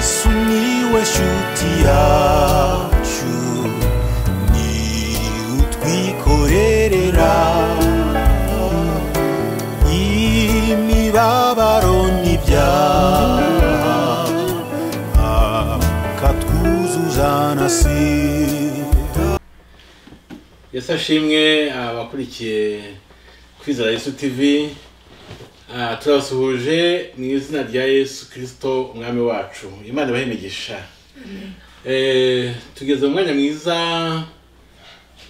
Sumiłeś utiaciu Ni utwikorerera Imibabaro n'ibyaha Akatwuzuzanasira yesi ashimwe abakurikiye kwizera yesu tv Ah, turabasuhuje mu izina rya yesu kirisito umwami wacu imana ibahe imigisha Eh, tugeze mu mwanya mwiza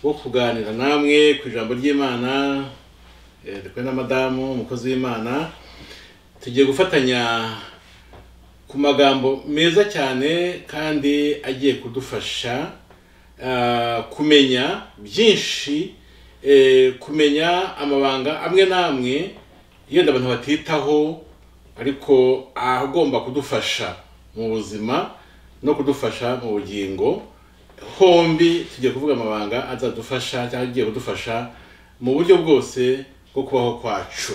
wo kuganira namwe ku ijambo ry'imana eh, turi kumwe na madamu umukozi w'imana tugiye gufatanya ku magambo meza cyane kandi agiye kudufasha ah, kumenya byinshi eh, kumenya amabanga amwe n'amwe yenda abantu batitaho ariko agomba kudufasha mu buzima no kudufasha mu bugingo hombi tugiye kuvuga amabanga azadufasha cyangwa agiye kudufasha mu buryo bwose bwo kubaho kwacu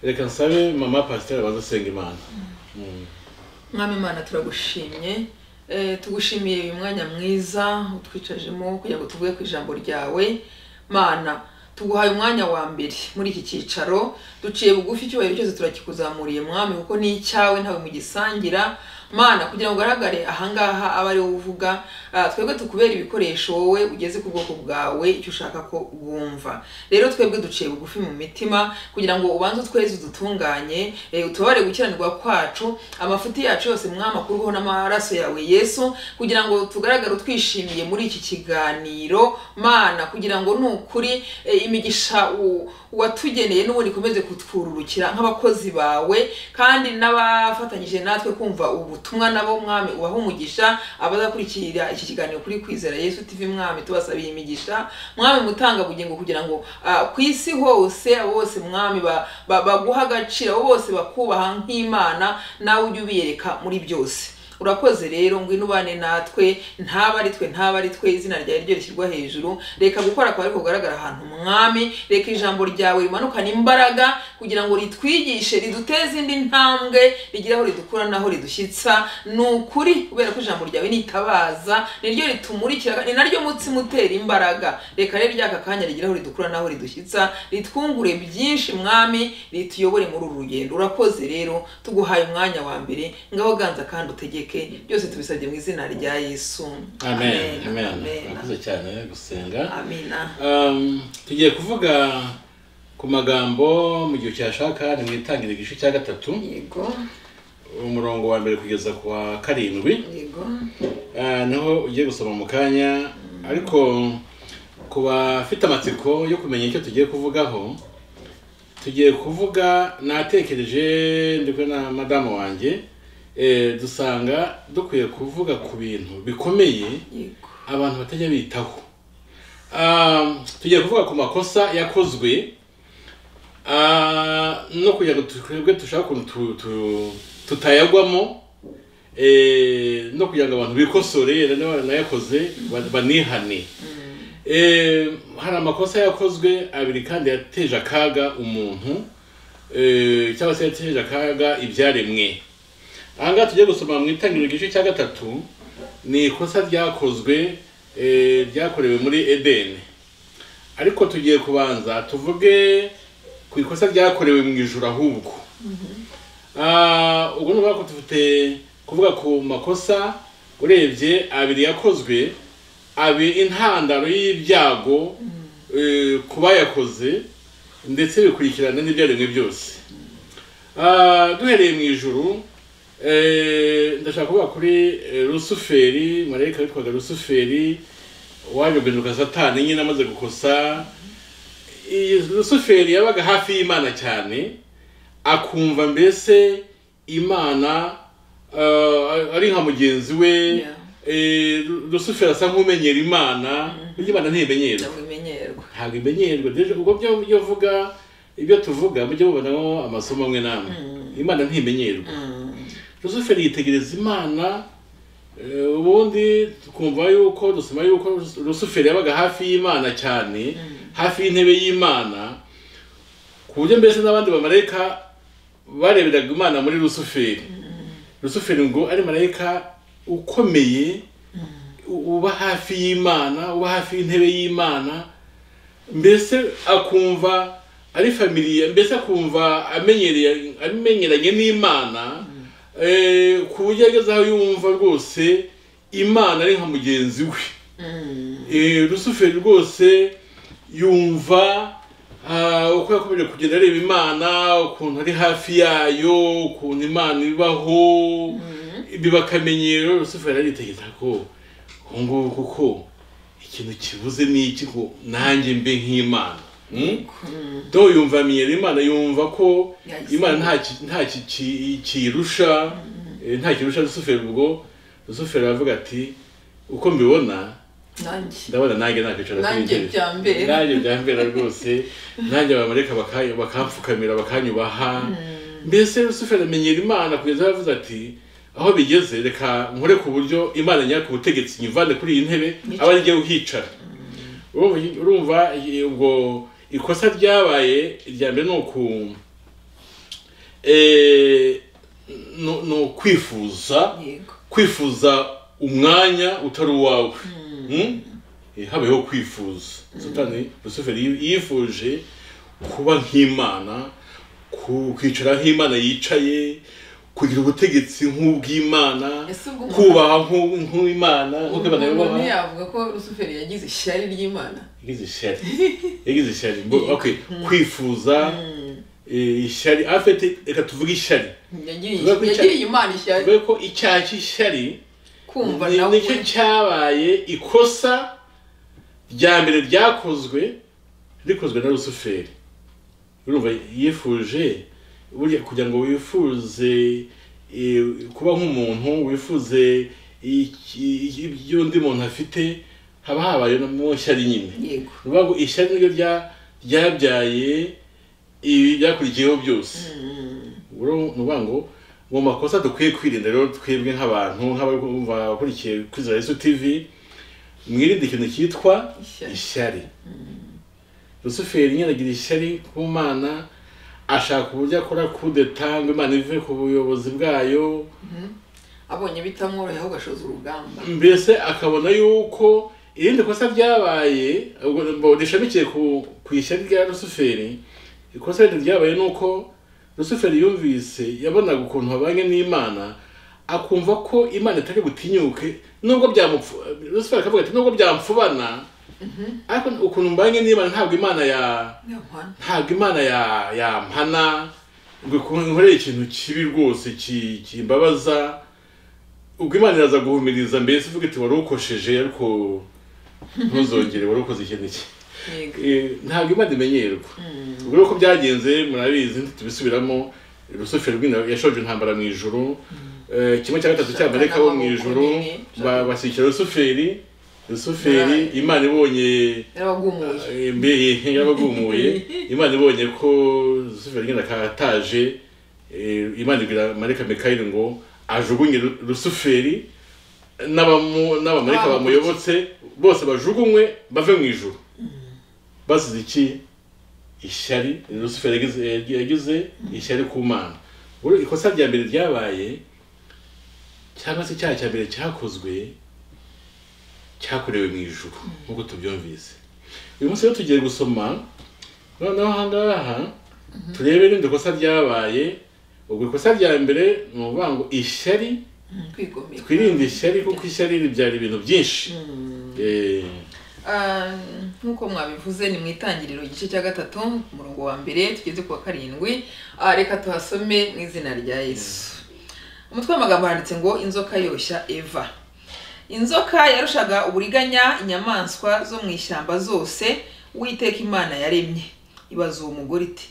reka nsabe mama pasiteri abanza asenga imana mwami imana turagushimye Eh, tugushimiye uyu mwanya mwiza utwicajemo kugira ngo tuvuge ku ijambo ryawe mana tuguhaye umwanya wa mbere muri iki cyicaro duciye bugufi icyubahiro cyose turakikuzamuriye mwami kuko ni icyawe ntawe mugisangira mana kugira ngo ugaragare ahangaha abe ari wowe uvuga ah, twebwe tukubera ibikoresho wowe ugeze ku bwoko bwawe icyo ushaka ko bwumva rero twebwe duciye bugufi mu mitima kugira ngo ubanze utweze udutunganye eh, utubare gukiranirwa kwacu amafuti yacu yose mwama kuruho n'amaraso yawe yesu kugira ngo tugaragare utwishimiye muri iki kiganiro mana kugira ngo nukuri eh, imigisha u- watugeneye n'ubundi ikomeze kutwururukira nk'abakozi bawe kandi n'abafatanyije natwe kumva ubu butumwa nabo mwami ubahe umugisha abazakurikirira iki kiganiro kuri kwizera yesu tv mwami tubasabiye imigisha mwami mutanga bugingo kugira ngo ah, ku isi hose abo bose mwami ba- ba- baguha agaciro abo bose bakubaha nk'imana nawe ujye ubiyereka muri byose urakoze rero ngwino ubane natwe ntaba ari twe ntaba ari twe izina ryawe ryo rishyirwa hejuru reka gukora kwawe kugaragara ahantu mwami reka ijambo ryawe rimanukane imbaraga kugira ngo ritwigishe riduteze indi ntambwe rigire aho ridukura n'aho ridushyitsa ni ukuri kubera ko ijambo ryawe nitabaza niryo ritumurikira ni naryo mutsima utera imbaraga reka rero ryaka kanya rigire aho ridukura n'aho ridushyitsa ritwungure byinshi mwami rituyobore muri uru rugendo urakoze rero tuguhaye umwanya wa mbere ngaho ganza kandi utegeke byose tubisabye mu izina rya yesu amen amen murakoze amen cyane gusenga amina Um, tugiye kuvuga ku magambo mu gihe cyashaka ni mu itangiriro igice cya gatatu yego umurongo wa mbere kugeza ku wa karindwi yego Ah, naho ugiye gusoma mu kanya ariko ku bafite amatsiko yo kumenya icyo tugiye kuvugaho tugiye kuvuga natekereje ndi kumwe na madamu wanjye eh, dusanga dukwiye kuvuga ku bintu bikomeye yego abantu batajya bitaho Um, tugiye kuvuga ku makosa yakozwe Ah, no kugira ngo twebwe dushake ukuntu tu- tu- tutayagwamo eh, no kugira ngo abantu bikosore yenda n'abanayakoze ba- banihane Eh, hari amakosa yakozwe abiri kandi yateje akaga umuntu eh, cyangwa se yateje akaga ibyaremwe aha ngaha tujye gusoma mu itangiriro igice cya gatatu ni ikosa ryakozwe eh, ryakorewe muri edeni ariko tugiye kubanza tuvuge ku ikosa ryakorewe mu ijoro ahubwo Ah, ubwo ni ukuvuga ko dufite kuvuga ku makosa urebye abiri yakozwe abiri intandaro y'ibyago eh, ku bayakoze ndetse bikurikirana n'ibyaremwe byose Ah, duhereye mu ijuru eh, ndashaka kuvuga kuri eh, rusuferi marayika witwaga rusuferi waje guhinduka satani nyine amaze gukosa Iyi rusuferi yabaga hafi y'imana cyane akumva mbese imana eh, ari nka mugenzi we Yeah. Eh, Ru- rusuferi asa nk'umenyera imana burya imana ntimenyerwa ntabwo imenyerwa ntabwo imenyerwa rero ubwo byo byo vuga ibyo tuvuga mujye mubonamo amasomo amwe n'amwe imana ntimenyerwa rusuferi yitegereza imana eh, ubundi twumva yuko dusoma yuko Rus- rusuferi yabaga hafi y'imana cyane hafi y'intebe y'imana ku buryo mbese n'abandi bamarayika bareberaga imana muri rusuferi rusuferi ngo ari marayika ukomeye u- uba hafi y'imana uba hafi y'intebe y'imana mbese akumva ari familiye mbese akumva amenyereye amenyeranye n'imana eh, ku buryo ageze aho yumva rwose imana ari nka mugenzi we Eh, rusuferi rwose yumva ah, uko yakomeje kugenda areba imana ukuntu ari hafi yayo ukuntu imana ibaho biba akamenyero rusuferi aritegeza ko ubu ngubu kuko ikintu kibuze ni iki ngo nanjye mbe nk'imana Mm? do yumva amenyera imana yumva ko Yahise. imana nta ki- nta ki- ki- kiyirusha eh, nta kirusha rusuferi ubwo rusuferi aravuga ati uko mbibona nanjye ndabona nanjye nakwicara kuri Nanjye intebe. byambera. nanjye byambera rwose nanjye abamareka baka- bakamfukamira bakanyubaha mbese rusuferi amenyera imana kugeza aho yavuze ati aho bigeze reka nkore ku buryo imana nyaka ubutegetsi nyivane kuri iyi ntebe Nice. aba arigiye uhicara Urumva- urumva i- ubwo ikosa ryabaye irya mbere ni uku eh, ni- ni ukwifuza yego kwifuza umwanya utari uwawe Mm? Eh, habayeho kwifuza satani rusuferi yi- yifuje kuba nk'imana ku- kwicara nk'imana yicaye kugira ubutegetsi nk'ubw'imana Ese ubwo umuntu- kubaha nk'u- nk'imana nk'uko imana umuntu yubaha yavuga ko rusuferi yagize ishyari ry'imana yagize ishyari yagize ishyari Bo- okay, kwifuza eh, ishyari afite reka tuvuge ishyari yagiriye Tuvuge ko icya- yagiriye imana ishyari tuvuge ko icyaha cy'ishyari kumva Ni- nawe nicyo cyabaye ikosa rya mbere ryakozwe rikozwe na rusuferi urumva yifuje burya kugira ngo wifuze eh, kuba nk'umuntu wifuze iki- iki- ibyo undi muntu afite haba habaye no mu ishyari nyine yego bivuga ngo ishyari niryo rya- ryabyaye ibi byakurikiyeho byose Uru- ni ukuvuga ngo mu makosa dukwiye kwirinda rero twebwe nk'abantu nk'abakurikiye kuri za Yesu TV mwirinde ikintu cyitwa Ishyari. ishyari rusuferi nyine agira ishyari ku mana ashaka uburyo akora kudeta ngo imana ive ku buyobozi bwayo abonye bitamworoheye ahubwo ashoza urugamba mbese akabona yuko irindi kosa ryabaye ubwo- ubwo rishamikiye ku ku ishyari rya rusuferi ikosa rindi ryabaye ni uko rusuferi yumvise yabonaga ukuntu babanye n'imana akumva ko imana itari butinyuke nubwo byamupfu rusuferi akavuga ati nubwo byamfubana ariko ukuntu mbanye n'imana ntabwo imana ya niyo mpamvu ntabwo imana ya yampana ngo ikunde nkorere ikintu kibi rwose ki- kimbabaza ubwo imana iraza guhumiriza mbese ivuga iti wari ukosheje ariko ntuzongere wari ukoze ikintu iki yego Eh, ntabwo imana imenyerwa ubwo rero uko byagenze murabizi ntitubisubiramo rusufero yashoje intambara mu ijuru Eh, kimwe cya gatatu cy'amareka bo mu ijuru ba- bashyigikira rusuferi rusuferi imana ibonye yarabagumuye mbe yarabagumuye imana ibonye ko rusufero nyine akataje eh, imana ibwira marayika mikayeli ngo ajugunye Ru- rusuferi n'abamu- n'abamarayika Bamukurikiye. bamuyobotse bose bajugunywe bave mu ijuru basize iki ishyari rusufero yagize- yagize ishyari ku mana Ubwo rero ikosa rya mbere ryabaye cyangwa se icyaha cya mbere cyakozwe cyakorewe mu ijuru nk'uko tubyumvise uyu munsi rero tugiye gusoma noneho aha ngaha turebe irindi kosa ryabaye ubwo ikosa rya mbere ni ukuvuga ngo ishyari kwigomeka twirinde ishyari kuko ishyari ribyara ibintu byinshi Eh, Ah, nk'uko mwabivuze ni mu itangiriro igice cya gatatu ku murongo wa mbere tugeze ku wa karindwi Ah, reka tuhasome mu izina rya yesu umutwe w'amagambo handitse ngo inzoka yoshya eva inzoka yarushaga uburiganya inyamaswa zo mu ishyamba zose uwiteka imana yaremye ibaza uwo mugore iti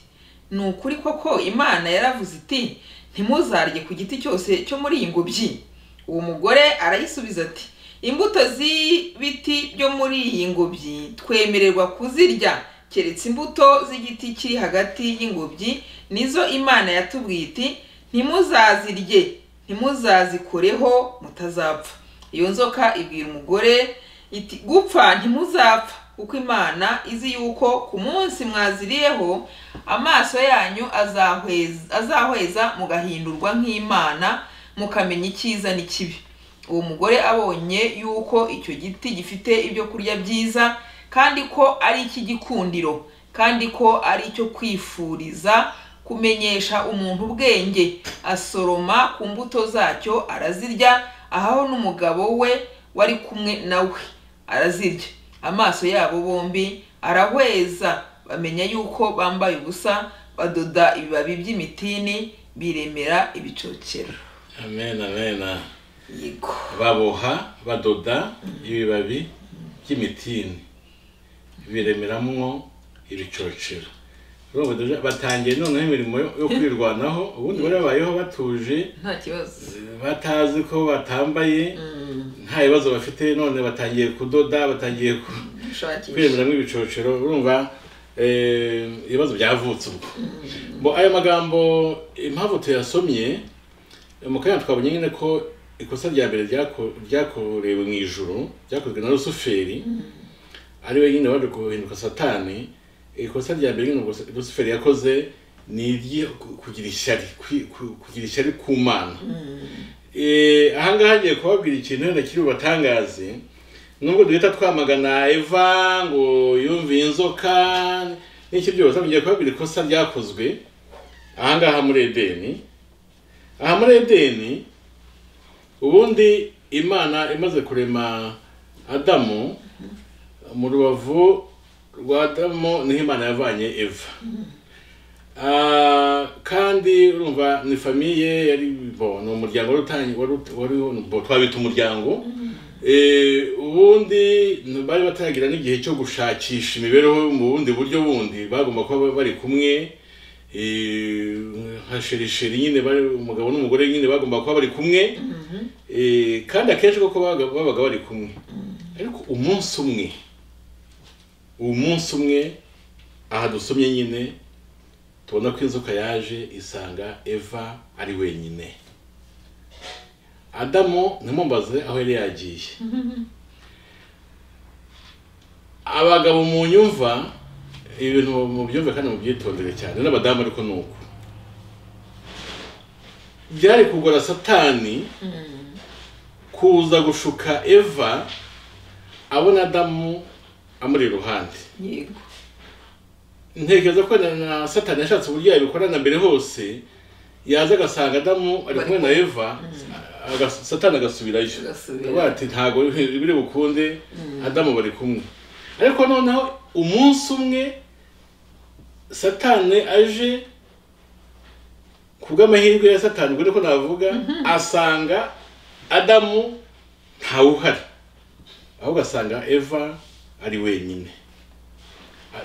ni ukuri koko imana yaravuze iti ntimuzarye ku giti cyose cyo muri iyi ngobyi uwo mugore arayisubiza ati imbuto z'ibiti byo muri iyi ngobyi twemererwa kuzirya keretse imbuto z'igiti kiri hagati y'ingobyi nizo imana yatubwiye iti ntimuzazirye ntimuzazikoreho mutazapfa iyo nzoka ibwira umugore iti gupfa ntimuzapfa kuko imana izi yuko ku munsi mwaziriyeho amaso yanyu azahweza azahweza mugahindurwa nk'imana mukamenya icyiza n'ikibi uwo mugore abonye yuko icyo giti gifite ibyo kurya byiza kandi ko ari icy'igikundiro kandi ko ari icyo kwifuriza kumenyesha umuntu ubwenge asoroma ku mbuto zacyo arazirya ahaho n'umugabo we wari kumwe nawe arazirya amaso yabo bombi arahweza bamenya yuko bambaye ubusa badoda ibibabi by'imitini biremera ibicokero amen amen yego baboha badoda ibibabi by'imitini biremeramo ibicocero Urumva badoda- batangiye noneho imirimo yo yo kwirwanaho ubundi bari babayeho batuje nta kibazo batazi ko batambaye nta bibazo bafite none batangiye kudoda batangiye ku- ushakisha kwiremeramo ibicocero urumva eh, ibibazo byavutse ubwo bo ayo magambo impamvu tuyasomye mu kanya twabonye nyine ko ikosa rya mbere ryako- ryakorewe mu ijuru ryakozwe na rusuferi ari we nyine waje guhinduka satani ikosa rya mbere nyine ubwo rusuferi yakoze ni iryo ku- kugira ishyari kwi- ku- kugira ishyari ku mana Eh, aha ngaha ngiye kubabwira ikintu wenda kiri bubatangaze nubwo duhita twamagana eva ngo yumviye inzoka n'iki byose ngiye kubabwira ikosa ryakozwe aha ngaha muri edeni aha muri edeni ubundi imana imaze kurema adamu mu rubavu rwa adamu niho imana yavanye eva Ah, kandi urumva ni famiye yari bo ni umuryango wari utangiye wari ut- wari bo twabita umuryango Eh, ubundi bari bataragira n'igihe cyo gushakisha imibereho mu bundi buryo bundi bagomba kuba bari kumwe eh, nka sherisheri nyine bari umugabo n'umugore nyine bagomba kuba bari kumwe Eh, kandi akenshi koko babaga babaga bari kumwe ariko umunsi umwe umunsi umwe aha dusomye nyine tubona ko inzoka yaje isanga eva ari wenyine adamu ntimumbaze aho yari yagiye abagabo mu nyumva ibintu mubyumve kandi mubyitondere cyane n'abadamu ariko ni uko byari kugora satani kuza gushuka eva abona adamu amuri iruhande yego ntekereza ko na, na satani yashatse uburyo yabikora na mbere hose yaza agasanga adamu ari kumwe na eva aga- satani agasubirayo Agasubira. Avuga ati ntabwo biri bukunde adamu bari kumwe ariko noneho umunsi umwe satani aje ku bw'amahirwe ya satani ubwo niko navuga asanga adamu ntawe uhari ahubwo asanga eva ari wenyine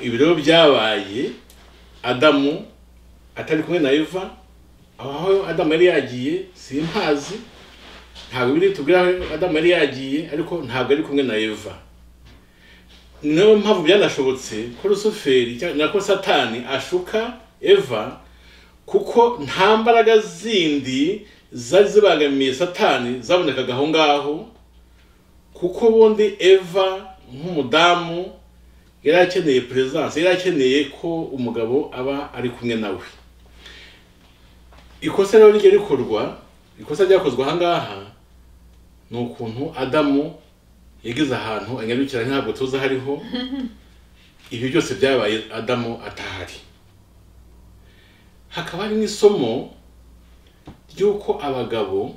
ibirego byabaye adamu atari kumwe na eva aho adamu yari yagiye simpazi ntabwo biri tubwira aho adamu yari yagiye ariko ntabwo ari kumwe na eva niyo mpamvu byanashobotse ko rusuferi cyangwa na ko satani ashuka eva kuko nta mbaraga zindi zari zibangamiye satani zabonekaga aho ngaho kuko ubundi eva nk'umudamu yari akeneye perezidansi yari akeneye ko umugabo aba ari kumwe nawe ikosa rero rijya rikorwa ikosa ryakozwe aha ngaha ni ukuntu adamu yagize ahantu anyarukira ntabwo tuzi aho ariho ibi byose byabaye adamu atahari hakaba hari n'isomo ry'uko abagabo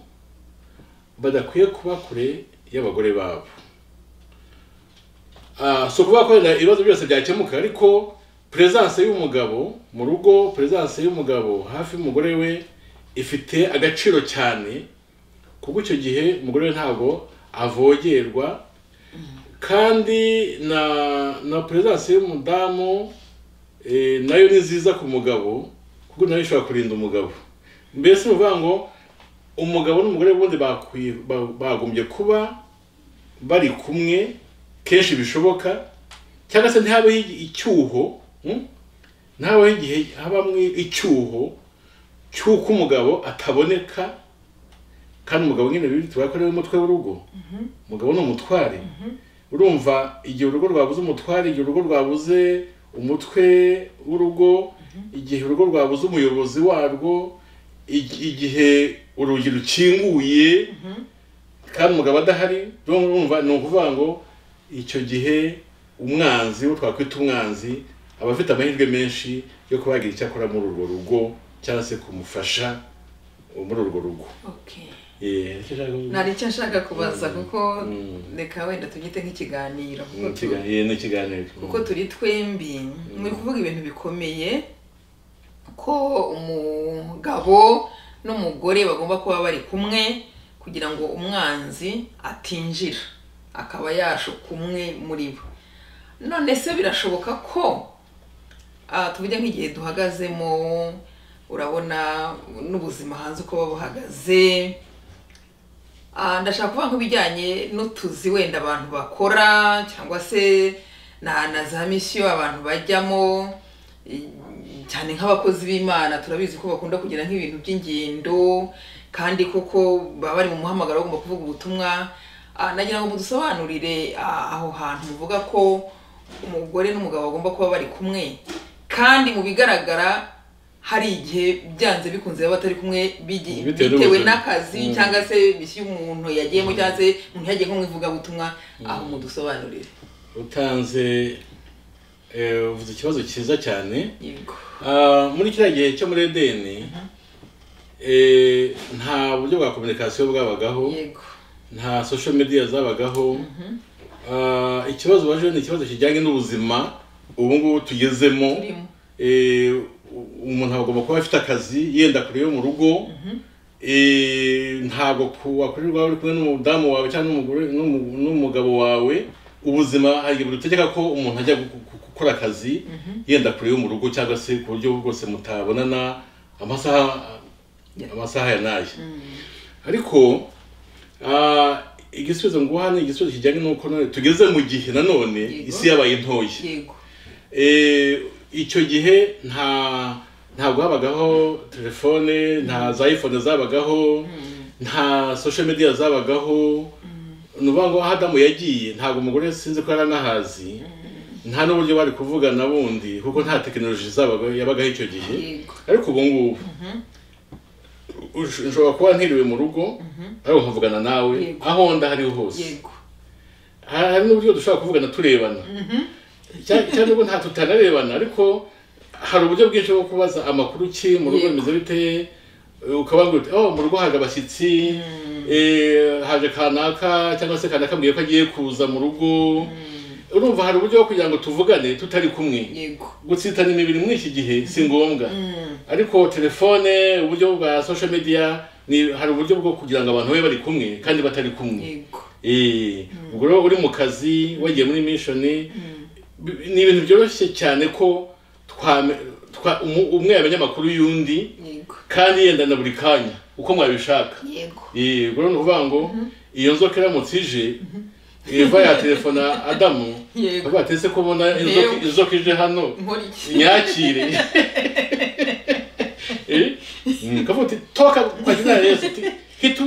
badakwiye kuba kure y'abagore babo Ah, si ukuvuga ko wenda ibibazo byose byakemuka ariko perezidanse y'umugabo mu rugo perezidanse y'umugabo hafi y'umugore we ifite agaciro cyane kuko icyo gihe umugore we ntabwo avogerwa kandi na na perezidanse y'umudamu eh, nayo ni nziza ku mugabo kuko nayo ishobora kurinda umugabo mbese ni ukuvuga ngo umugabo n'umugore bundi bakwi- ba- bagombye kuba bari kumwe kenshi bishoboka cyangwa se ntihabeho igi- icyuho mm? ntihabeho igihe habamwe icyuho cy'uko umugabo ataboneka kandi umugabo nyine biri tuvuga ko ariwe mutwe w'urugo umugabo ni umutware urumva igihe urugo rwabuze umutware igihe urugo rwabuze umutwe w'urugo igihe urugo rwabuze umuyobozi warwo igi- igihe urugi rukinguye kandi umugabo adahari urumva ni ukuvuga ngo icyo gihe umwanzi uwo twakwita umwanzi aba afite amahirwe menshi yo kuba yagira icyo akora muri urwo rugo cyangwa se kumufasha muri urwo rugo okay Eh, nicyo nshaka kuvuga. nari icyo nshaka kubaza kuko Mm. reka wenda tubyite nk'ikiganiro kuko Ni tu- ikiga- eh, ni ikiganiro kuko turi twembi muri kuvuga ibintu bikomeye ko umugabo n'umugore bagomba kuba bari kumwe kugira ngo umwanzi atinjira akaba yashuka umwe muri bo none se birashoboka ko ah, tuvuge nk'igihe duhagazemo urabona n'ubuzima hanze uko buba buhagaze Ah, ndashaka kuvuga nk'ibijyanye n'utuzi wenda abantu bakora cyangwa se na na za misiyo abantu bajyamo i- cyane nk'abakozi b'imana turabizi ko bakunda kugira nk'ibintu by'ingendo kandi koko baba bari mu muhamagaro bagomba kuvuga ubutumwa Ah, nagira ngo mudusobanurire ah, aho hantu muvuga ko umugore n'umugabo bagomba kuba bari kumwe kandi mu bigaragara hari igihe byanze bikunze baba batari kumwe bigi- Bitewe bitewe n'ubuzima. n'akazi Mm. cyangwa se misiyo umuntu yagiyemo cyangwa se umuntu yagiye nko mu ivugabutumwa aho mudusobanurire utanze eh, uvuze ikibazo cyiza cyane yego Ah, muri kiriya gihe cyo muri edeni eh, nta buryo bwa kominikasiyo bwabagaho yego nta social media zabagaho Ah, ikibazo baje ni ikibazo kijyanye n'ubuzima ubu ngubu tugezemo turimo Eh, u- umuntu agomba kuba afite akazi yenda kure yo mu rugo Eh, ntabwo ku- wakurirwa uri kumwe n'umudamu wawe cyangwa n'umugore- n'umu- n'umugabo wawe ubuzima hari igihe butegeka ko umuntu ajya gu- gu- gukora akazi yenda kure yo mu rugo cyangwa se ku buryo bwose mutabonana amasaha Yeah. amasaha ya n'aya ariko ah, igisubizo nguha ni igisubizo kijyanye n'uko none tugeze mu gihe nanone Yego. isi yabaye ntoya yego Eh, icyo gihe nta ntabwo habagaho telefone nta za iphone zabagaho nta social media zabagaho ni ukuvuga ngo aho adamu yagiye ntabwo umugore sinzi ko yaranahazi nta n'uburyo bari kuvugana bundi kuko nta tekinoloji zabaga yabagaho icyo gihe yego ariko ubu ngubu ush- ushobora kuba ntiriwe mu rugo ariko nkavugana nawe Yego. aho nda hariho hose yego hari hari n'uburyo dushobora kuvugana turebana Cya- cyangwa ubwo nta tutanarebana ariko hari uburyo bwinshi bwo kubaza amakuru ki mu rugo Yego. bimeze bite Eh, ukaba ngo oh mu rugo haje abashyitsi eh, haje kanaka cyangwa se kanaka ambwiye ko agiye kuza mu rugo urumva hari uburyo bwo kugira ngo tuvugane tutari kumwe yego gutsitana imibiri muri iki gihe si ngombwa ariko telefone uburyo bwa social media ni hari uburyo bwo kugira ngo abantu babe bari kumwe kandi batari kumwe yego Eh, ubwo rero uri mu kazi wagiye muri mishoni bi- ni ibintu byoroshye cyane ko twame- twa- umu- umwe yamenya amakuru y'undi yego kandi yenda na buri kanya uko mwabishaka yego Eh, ubwo rero ni ukuvuga ngo iyo nzoka iramutse ije eva yaterefona adamu Yego. avuga ati ese ko ubona inzoka- Yewe. inzoka ije hano nkora iki nyakire Eh, mm, kavuga uti toka kwa jina yesu uti hitu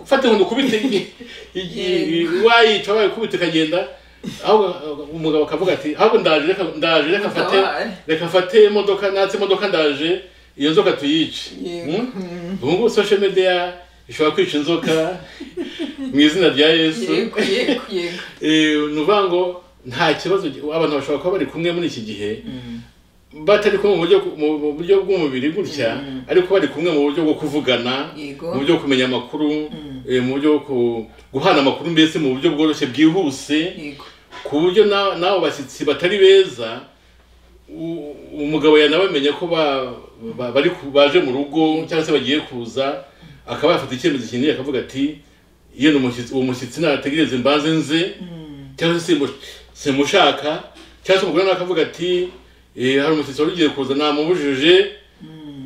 fata inkoni ukubite igi- igi- Yego. wayica wayikubita ikagenda ahubwo uh, umugabo akavuga ati ahubwo ndaje reka ndaje reka fate Mutabare. reka fate imodoka natse imodoka ndaje iyo nzoka tuyice Yego. Mm? ubu ngubu social media ishobora kwica inzoka mu izina rya yesu yego yego yego Eh, ni ukuvuga ngo nta kibazo gi- abantu bashobora kuba bari kumwe muri iki gihe batari kumwe mu buryo mu- mu buryo bw'umubiri gutya ariko bari kumwe mu buryo bwo kuvugana Yego. mu buryo bwo kumenya amakuru eh, mu buryo bwo ku- guhana amakuru mbese mu buryo bworoshye bwihuse yego ku buryo na- n'abo bashyitsi batari beza u- umugabo yanabamenye ko ba- ba- bari ku- baje mu rugo cyangwa se bagiye kuza akaba yafata icyemezo kinini akavuga ati iyo ni umushyitsi uwo mushyitsi nategereze mbanze nze cyangwa se simu- simushaka cyangwa se umugore nawe akavuga ati "Eh, hari umushyitsi wari ugiye kuza namubujije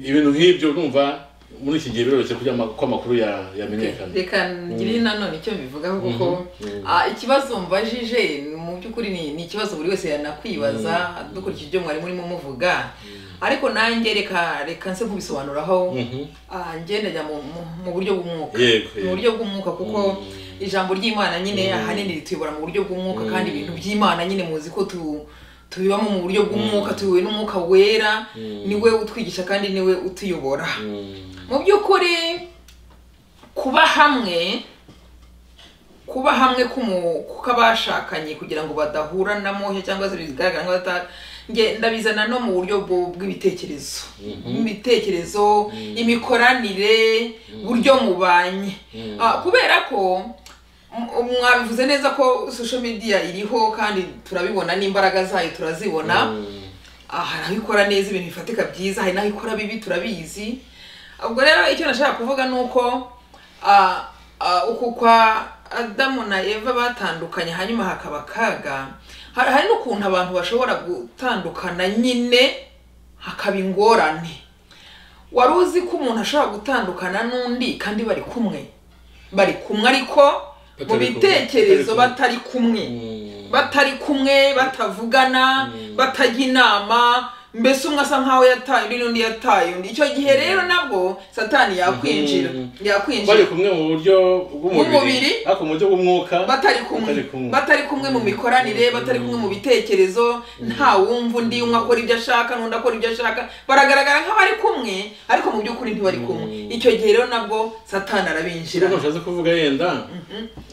ibintu nk'ibyo urumva muri iki gihe biroroshye kugira ama- ko amakuru ya- yamenyekana reka ngire nanone icyo mbivugaho kuko ah, ikibazo mbajije mu by'ukuri ni ni ikibazo buri wese yanakwibaza dukurikije ibyo mwari murimo muvuga ariko nanjye reka reka nse kubisobanuraho Ah, njye ndajya mu- mu- mu buryo bw'umwuka Yego, mu yego. buryo bw'umwuka kuko ijambo ry'imana nyine ahanini rituyobora mu buryo bw'umwuka kandi ibintu by'imana nyine muzi ko tu tubibamo mu buryo bw'umwuka tuyobowe n'umwuka wera niwe utwigisha kandi niwe utuyobora Mm. mu by'ukuri kuba hamwe kuba hamwe k'umu- kw'abashakanye kugira ngo badahura na moshya cyangwa se bigaragara ngo bata- nge- ndabizana no mu buryo bwo- bw'ibitekerezo ibitekerezo imikoranire buryo mubanye Ah, kubera ko m- mwabivuze neza ko social media iriho kandi turabibona n'imbaraga zayo turazibona aha hari aho ikora neza ibintu bifatika byiza hari n'aho ikora bibi turabizi ubwo rero icyo nashaka kuvuga ni uko ah, ah, uku kwa adamu na eva batandukanye hanyuma hakaba akaga hari hari n'ukuntu abantu bashobora gutandukana nyine hakaba ingorane wari uzi ko umuntu ashobora gutandukana n'undi kandi bari kumwe bari kumwe ariko mu Batari kumwe. bitekerezo batari Batari kumwe batari kumwe batavugana batajya inama mbese umwe asa nkaho yataye undi n'undi yataye undi icyo gihe rero nabwo satani yakwinjira Mm. bari yakwinjira kumwe mu buryo Bw'umubiri. bw'umubiri ariko mu buryo bw'umwuka batari kumwe batari kumwe. batari kumwe mu mikoranire batari kumwe mu bitekerezo nta wumva undi umwe akora ibyo ashaka n'undi akora ibyo ashaka baragaragara nk'abari kumwe ariko mu by'ukuri ntibari kumwe icyo gihe rero nabwo satani arabinjira Kiriya ntashatse kuvuga yenda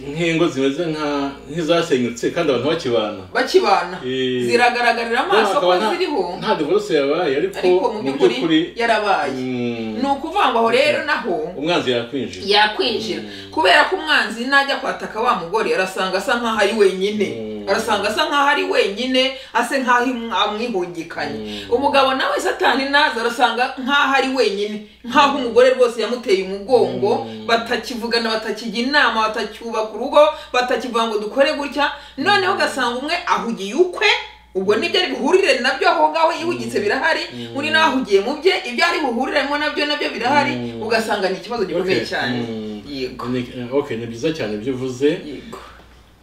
nk'ingo zimeze nka- nk'izasenyutse kandi abantu bakibana bakibana Eh. ziragaragarira amaso ko Hakaba nta- ziriho nta divorce yabaye ariko ariko mu mu by'ukuri by'ukuri yarabaye mm, ni ukuvuga ngo aho rero naho umwanzi yakwinjira yakwinjira kubera ko umwanzi najya kwataka wa mugore arasanga asa nkaho ari wenyine Mm. arasanga asa nkaho ari wenyine ase nkaho im- amwihungikanye Mm. umugabo nawe satani naza arasanga nkaho ari wenyine nkaho umugore rwose yamuteye umugongo Mm. batakivugana batakijya inama batacyubaka urugo batakivuga ngo dukore gutya noneho ugasanga umwe ahugiye ukwe ubwo nibyo ari buhurire nabyo aho ngaho yihugitse birahari undi nawe ahugiye mu bye ibyo ari buhuriremo nabyo nabyo birahari Mm. ugasanga ni ikibazo gikomeye Okay, cyane mm, yego ni- eh, okay ni byiza cyane ibyo uvuze yego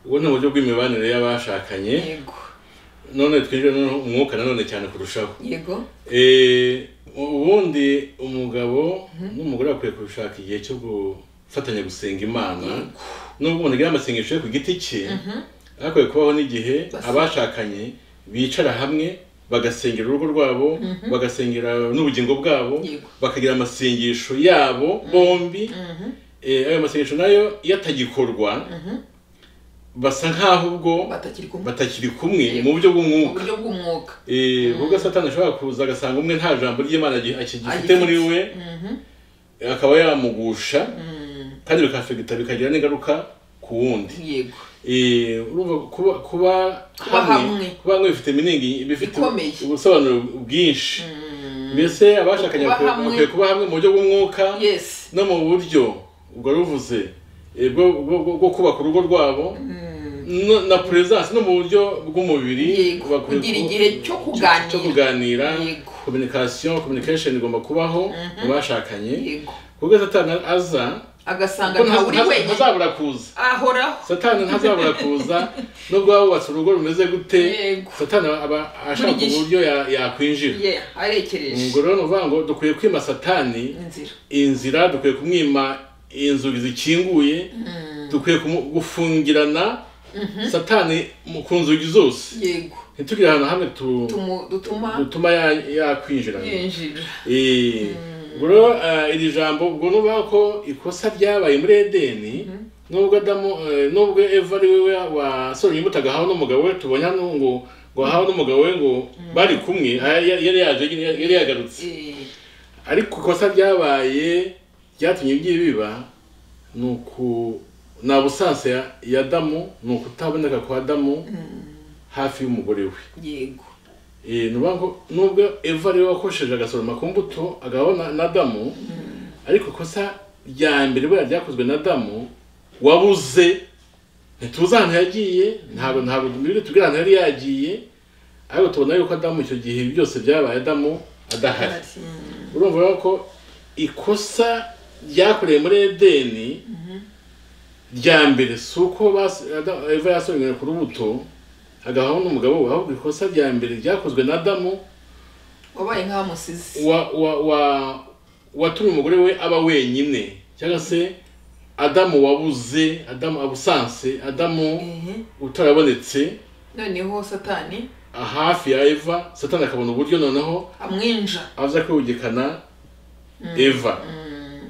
ubu ni uburyo bw'imibanire y'abashakanye yego none twinjire noneho umwuka nanone cyane kurushaho yego Eh, ubundi umugabo n'umugore bakwiye gushaka igihe cyo gufatanya gusenga imana nubwo umuntu agira amasengesho ye ku giti cye hakwiye kubaho n'igihe Basa- abashakanye bicara hamwe bagasengera urugo rwabo bagasengera n'ubugingo bwabo Yego. bakagira amasengesho yabo bombi Eh, ayo masengesho nayo iyo atagikorwa basa nk'aho ubwo batakiri kumwe batakiri kumwe Yego. mu buryo mu bw'umwuka buryo bw'umwuka Eh, ubwo satani ashobora kuza agasanga umwe nta jambo ry'imana agi- akigifite Agifite. muri we Mhm. akaba yamugusha Mm, kandi bikafegita bikagira n'ingaruka ku wundi yego Eh, urumva kuba kuba Kuba hamwe. kuba hamwe bifite miningi bifite Ikomeye. ubusobanuro bwinshi mbese abashakanye Kuba bakwiye hamwe. bakwiye kuba hamwe mu buryo bw'umwuka yes no mu buryo ubwo ruvuze eh, bwo- bwo- bwo- bwo kubaka urugo rwabo no- na presence no mu buryo bw'umubiri Yego, bakwiye kugira ku- igihe cyo kuganira. cyo kuganira Yego. communication communication igomba kubaho mu bashakanye yego kuko satani aza agasanga ko nta uri ntaza- wenyine ntazabura kuza ahoraho satani ntazabura kuza nubwo waba wubatse urugo rumeze gute Yego. satani aba ashaka Buri gihe. uburyo ya- yakwinjira yeah arekereje ubwo rero ni ukuvuga ngo dukwiye kwima satani inzira inzira dukwiye kumwima inzugi zikinguye dukwiye kumu- gufungirana satani mu- ku nzugi zose yego ntitugire ahantu hamwe tu- Tumu- dutuma dutuma ya- yakwinjira yinjira Eh, ubwo rero eh, iri jambo ubwo nuvuga ko ikosa ryabaye muri edeni nubwo adamu eh, nubwo eva ari we wasoromye imbuto agahawe n'umugabo we tubona hano ngo ngo ahawe n'umugabo we ngo bari kumwe ah, ya- yari yaje nyine, yari yagarutse Eh, ariko ikosa ryabaye ryatumye ibi biba ni uku nta busanse ya- ya adamu ni ukutaboneka kwa adamu hafi y'umugore we yego Eh, ni ukuvuga ngo nubwo eva ariwe wakoresheje agasoroma ku mbuto agahawe na- na damu ariko ikosa rya mbere buriya ryakozwe na damu wabuze ntituzi ahantu yagiye ntabwo ntabwo biri tubwira ahantu yari yagiye ariko tubona yuko adamu icyo gihe byose byabaye adamu adahari Mm, urumva rero ko ikosa ryakorewe muri edeni rya mbere si uko bas- Ada- eva yasoromye ku rubuto agahaho n'umugabo we ahubwo ikosa rya mbere ryakozwe na adamu wabaye nk'abamusizi wa wa wa watumye umugore we aba wenyine cyangwa se adamu wabuze adamu abusanse adamu utarabonetse noneho satani hafi ya eva satani akabona uburyo noneho amwinja aza kwihugikana eva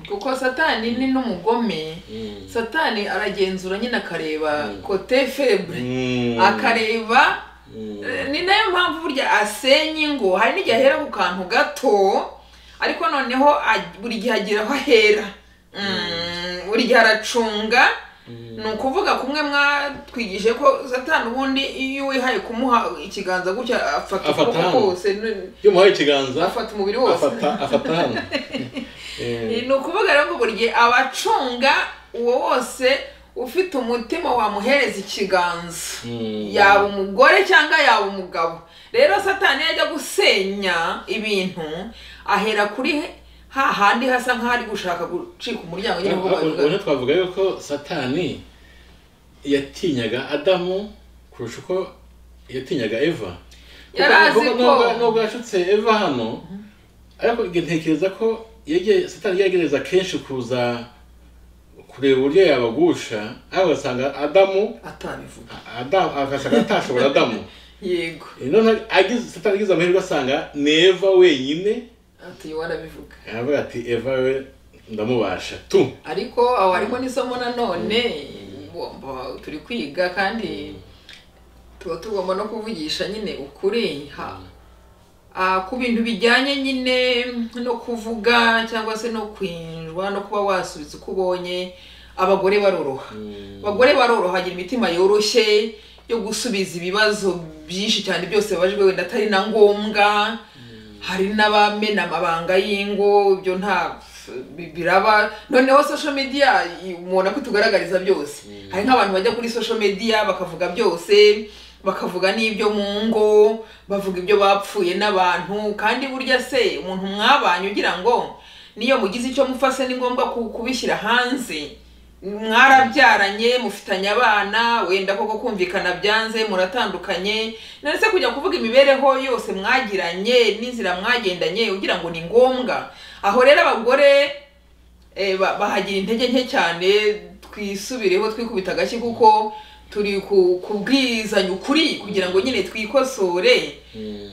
kuko satani ni n'umugome Mm. satani aragenzura nyine akareba Mm. kote febure Mm. akareba Mm. eh, ni nayo mpamvu burya asenya ingo hari n'igihe ahera ku kantu gato ariko noneho aj- buri gihe agira aho ahera Mm, buri gihe aracunga ni ukuvuga kumwe mwatwigije ko satani ubundi iyo wihaye kumuha ikiganza gutya afata Afata ukuboko hano. kose ni- iyo muhaye ikiganza afata umubiri wose afata afata hano Eh, ni ukuvuga rero ngo buri gihe abacunga uwo wose ufite umutima wamuhereza ikiganza Mm. yaba umugore cyangwa yaba umugabo rero satani iyo ajya gusenya ibintu ahera kuri he- hahandi hasa nk'aho ari gushaka gucika umuryango nyine Ah, nk'uko ah, babivuga. ubona twavuga yuko satani yatinyaga adamu kurusha uko yatinyaga eva Yari azi Kuko nubwo- ko- nubwo- nubwo yashutse eva hano ariko ntekereza ko yege- satani yagerageza kenshi kuza kureba uburyo yabagusha ariko agasanga adamu atabivuga adamu agasanga atashobora adamu yego none agize satani agize amahirwe asanga ni eva wenyine ati warabivuga aravuga ati eva we ndamubasha tu ariko aho harimo n'isomo nanone ngomba- turi kwiga kandi tuba tugomba no kuvugisha nyine ukuri ha Ah, ku bintu bijyanye nyine no kuvuga cyangwa se no kwinjwa no kuba wasubiza uko ubonye abagore baroroha abagore baroroha bagira imitima yoroshye yo gusubiza ibibazo byinshi cyane byose babajijwe wenda atari na ngombwa hari n'abamena amabanga y'ingo ibyo nta bi- biraba noneho social media i- umuntu akitugaragariza byose hari nk'abantu bajya kuri social media bakavuga byose bakavuga n'ibyo mu ngo bavuga ibyo bapfuye n'abantu kandi burya se umuntu mwabanye ugira ngo niyo mugize icyo mufase ni ngombwa ku- kubishyira hanze mwarabyaranye mufitanye abana wenda koko kumvikana byanze muratandukanye ndetse kujya kuvuga imibereho yose mwagiranye n'inzira mwagendanye ugira ngo ni ngombwa aho rero abagore eh, ba- bahagira intege nke cyane twisubireho twikubita agashyi kuko turi ku- kubwizanya ukuri kugira ngo nyine twikosore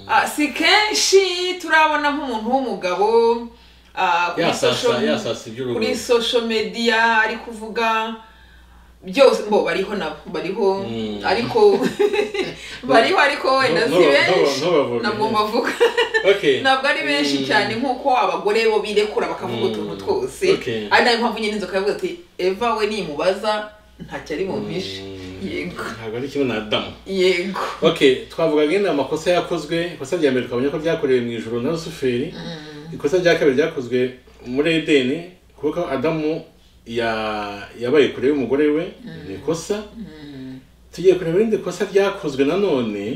Ah, si kenshi turabona nk'umuntu w'umugabo ah, kuri yasasa social- yasasa iby'urugo kuri social media ari kuvuga byose bo bariho nabo bariho Mm. ariko bariho ariko wenda No- si no- benshi no- no bavuga. ntabwo mbavuga Okay. ntabwo ari benshi Mm. cyane nk'uko abagore bo birekura bakavuga Mm. utuntu twose Okay. ari nayo mpamvu nyine inzoka yavuga ati eva we nimubaza ntacyo ari bumvishe Mm. yego ntabwo ari kimwe na adamu yego okay twavuga nyine amakosa yakozwe ikosa rya mbere twabonye ko ryakorewe mu ijoro na rusuferi ikosa rya kabiri ryakozwe muri edeni kuko adamu ya- yabaye kure y'umugore we ni ikosa tugiye kureba irindi kosa ryakozwe nanone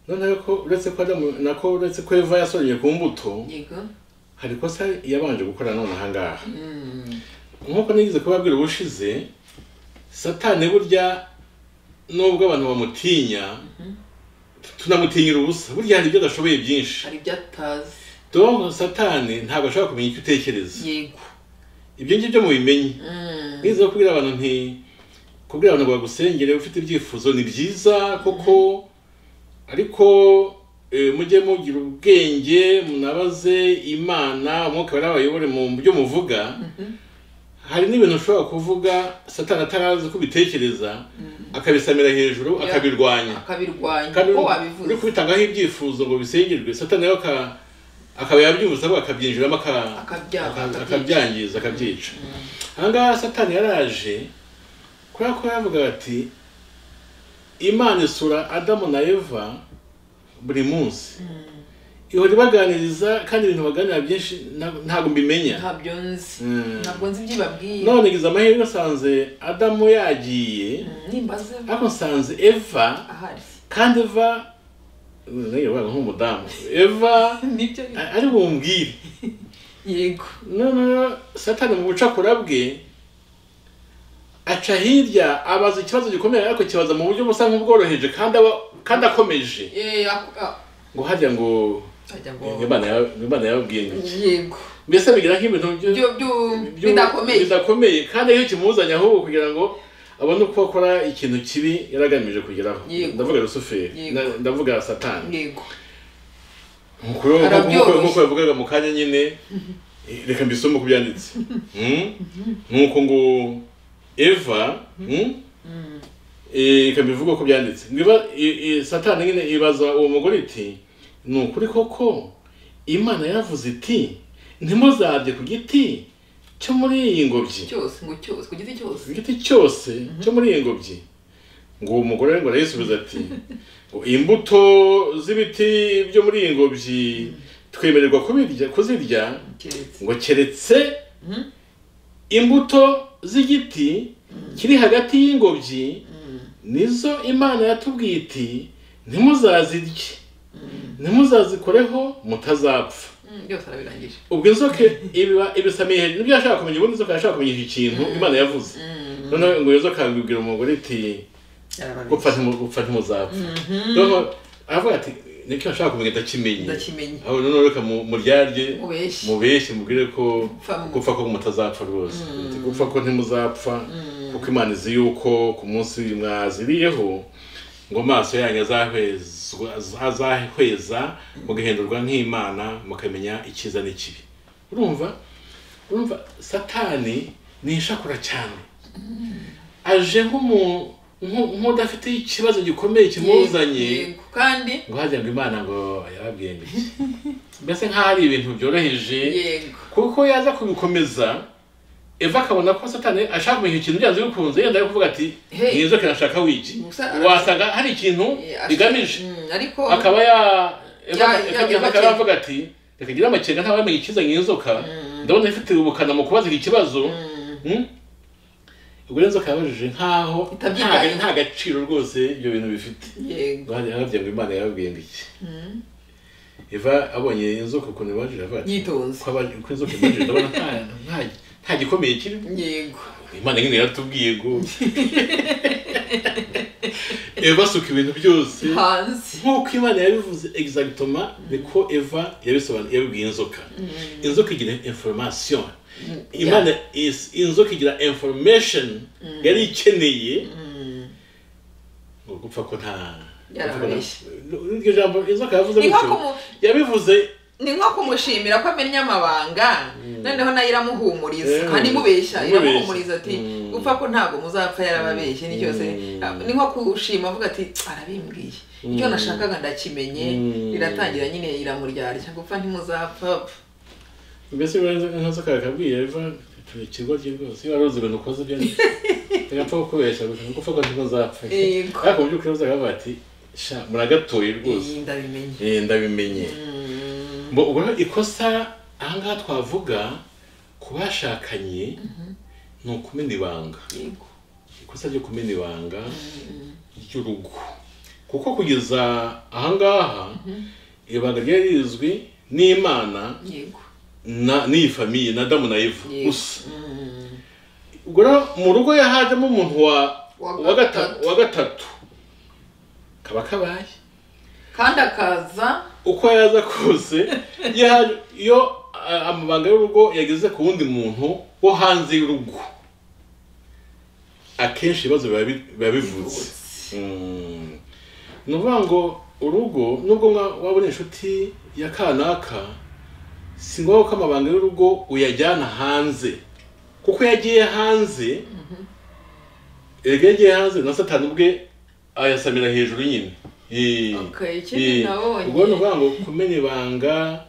noneho ko uretse ko adamu nako uretse ko eva yasoreye ku mbuto yego hari ikosa yabanje gukora none ahangaha Mm. nk'uko nigeze kubabwira ubushize satani burya nubwo abantu bamutinya tunamutinyira ubusa burya hari ibyo adashoboye byinshi hari ibyo atazi donc satani ntabwo ashobora kumenya icyo utekereza yego ibyo ngibyo mubimenye Mm. nigeze no kubwira abantu nti kubwira abantu ngo bagusengere ufite ibyifuzo ni byiza kuko ariko eh, mujye mugira ubwenge munabaze imana umwuka wera bayobore mu byo muvuga hari n'ibintu ushobora kuvuga satani atarazi uko ubitekereza akabisamira hejuru akabirwanya akabirwanya kandi uko uri wabivuze kubitangaho ibyifuzo ngo bisengerwe satani nawe aka- akaba yabyumvise ahubwo akabyinjiramo aka- Akabya- aka- akabyica. akabyangiza akabyica ahangaha satani yaraje kubera ko yavuga ati imana isura adamu na eva buri munsi ihora ibaganiriza kandi ibintu baganira byinshi nta- ntabwo mbimenya ntabyo nzi Mm. ntabwo nzi ibyo babwiye none ngize amahirwe asanze adamu yagiye nimbaze ariko nsanze eva ahari kandi eva nayiyoboraga nk'umudamu eva nibyo a- ari bumbwire yego noneho satani mu bucakura bwe aca hirya abaza ikibazo gikomeye ariko kibaza mu buryo busa nk'ubworoheje kandi aba- kandi akomeje Eh, ak- ah, ngo hajya ngo ajya ngo- imana yaba- imana yababwiye ngo iki?" yego mbese bigira nk'ibintu byo- byo byo byo- bidakomeye bidakomeye kandi iyo kimuzanye ahubwo kugira ngo abone uko akora ikintu kibi yari agamije kugeraho Yego. ndavuga rusuferi Yego. na- ndavuga satani yego Nk'uko- nk'uko Arabyoroshye. nk'uko yavugaga mu kanya nyine Eh, reka mbisome uko byanditse Mm? nuko ngo eva mm? Eh, reka mbivuge uko byanditse Niba- i- i- satani nyine ibaza uwo mugore iti ni ukuri koko imana yaravuze iti ntimuzarye ku giti cyo muri iyi ngobyi cyose ngo cyose ku giti cyose igiti cyose cyo muri iyi ngobyi ngo uwo mugore ngo arayisubiza ati ngo imbuto z'ibiti byo muri iyi ngobyi twemererwa kubirya kuzirya keretse ngo keretse Mhm. imbuto z'igiti kiri hagati y'ingobyi nizo imana yatubwiye iti ntimuzazirye ntimuzazikoreho mutazapfa Mm, byose arabirangije ubwo inzoka ibiba ibisamiye hejuru nibyo yashaka kumenya ubundi inzoka yashaka kumenya iki kintu imana yavuze noneho ngo iyo nzoka yabibwira umugore iti gupfa yarababeshye ntimu- gupfa ntimuzapfa noneho aravuga ati niko yashaka kumenya ndakimenye ndakimenye aho noneho reka mu- muryarye mubeshye mubeshye mubwire ko Gupfa mu- gupfa ko mutazapfa rwose Ati, gupfa ko ntimuzapfa kuko imana izi yuko ku munsi mwaziriyeho ngo amaso yanyu azahwezwa- azahweza mugahindurwa nk'imana mukamenya icyiza n'ikibi urumva urumva satani nishakura cyane aje nk'umu- nku- nk'udafite ikibazo gikomeye kimuzanye Yego, kandi ngo hajya ngo imana ngo yababwiye ngo iki mbese nk'aho ari ibintu byoroheje yego kuko yaza kubikomeza eva akabona ko satani ashaka kumenya ikintu byanze bikunze yenda kuvuga ati Hey. ngizo kirashaka wiki Musa- wasanga hari ikintu Eh, ashaka- bigamije Mm, ariko akaba ya Eva- Ya- ya- Eva- Eva akaba ya- yavuga ati reka ngira amakenga ntawamenya ikiza nk'inzoka ndabona ifite ubukana mu kubaza iki kibazo Mm? ubwo rero inzoka yabajije nkaho Itabyitayeho. nta gaciro rwose ibyo bintu bifite yego Bari harabye ngo Imana yababwiye ngo iki Eva abonye inzoka ukuntu ibajije avuga ati yitonze ko abaje ko inzoka ibajije ndabona nta nta- nta gikomeye kirimo yego Imana nyine yaratubwiye ngo Eva asuka ibintu byose hanze nk'uko Imana yabivuze exactement niko Eva yabisobanuye yabibwiye inzoka inzoka igira information Imana is- inzoka igira information yari ikeneye ngo gupfa ko nta Yarabeshye. iryo jambo inzoka yavuze Ni nko gutyo kumu- yabivuze ni nko kumushimira ko amenya amabanga noneho nayo iramuhumuriza Eh, kandi imubeshya imubeshya. iramuhumuriza ati Mm. gupfa ko ntabwo muzapfa yarababeshye ni cyose ni nko kushima avuga ati arabimbwiye icyo nashakaga ndakimenye Mm. riratangira nyine iramuryarya gupfa ntimuzapfa mbese nkazo kakabwiye eva turekirwa rye rwose iyo waruzi ibintu ukoze byo birapfa kukubeshya gusa nuko ufaka ntibazapfa Yego. ariko mu by'ukuri uzaga bavuga ati sha muragatoye rwose Iyi ndabimenye Eh, ndabimenye Mbo- ubwo rero ikosa aha ngaha twavuga ku bashakanye ni ukumena ibanga yego ikosa ryo kumena ibanga ry'urugo kuko kugeza aha ngaha ibanga ryari rizwi n'imana yego na n'iyi famiye na damu na eva Yego. gusa ubwo rero mu rugo yahajemo umuntu wa Wa wa gatatu gatatu. wa gatatu kaba kabaye kandi akaza uko yaza kose yahaje iyo a- amabanga y'urugo yageze ku wundi muntu wo hanze y'urugo akenshi ibibazo biba bi- biba bivutse Mm. ni ukuvuga ngo urugo nubwo mwa- waba uri inshuti ya kanaka si ngombwa ko amabanga y'urugo uyajyana hanze kuko iyo agiye hanze erega iyo agiye hanze na satani ubwe ayasamira hejuru nyine Eh. okay, ikindi Eh, nabonye ubwo ni ukuvuga ngo kumena ibanga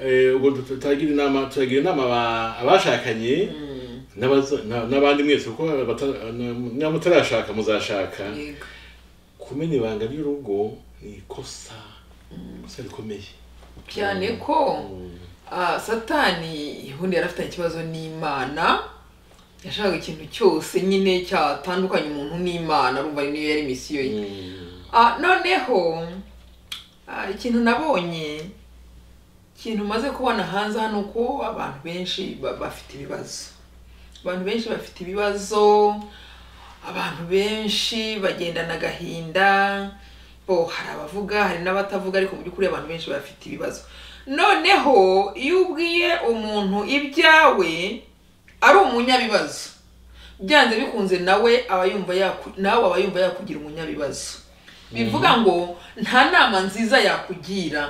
eh, ubwo tu- turagira inama turagira inama aba- abashakanye Mm, n'abaza- na- n'abandi mwese kuko abata- na- niba mutarashaka muzashaka yego kumena ibanga ry'urugo ni ikosa ikosa rikomeye cyane ko ah, satani ubundi yari afitanye ikibazo n'imana yashakaga ikintu cyose nyine cyatandukanya umuntu n'imana urumva niyo yari misiyo ye Mm. Ah, noneho ah, ikintu nabonye ikintu maze kubona hanze hano ko abantu benshi ba- bafite ibibazo abantu benshi bafite ibibazo abantu benshi bagendana agahinda bo hari abavuga hari n'abatavuga ariko mu by'ukuri abantu benshi bafite ibibazo noneho iyo ubwiye umuntu ibyawe ari umunyabibazo byanze bikunze nawe aba yumva yaku- nawe aba yumva yakugira umunyabibazo bivuga ngo nta nama nziza yakugira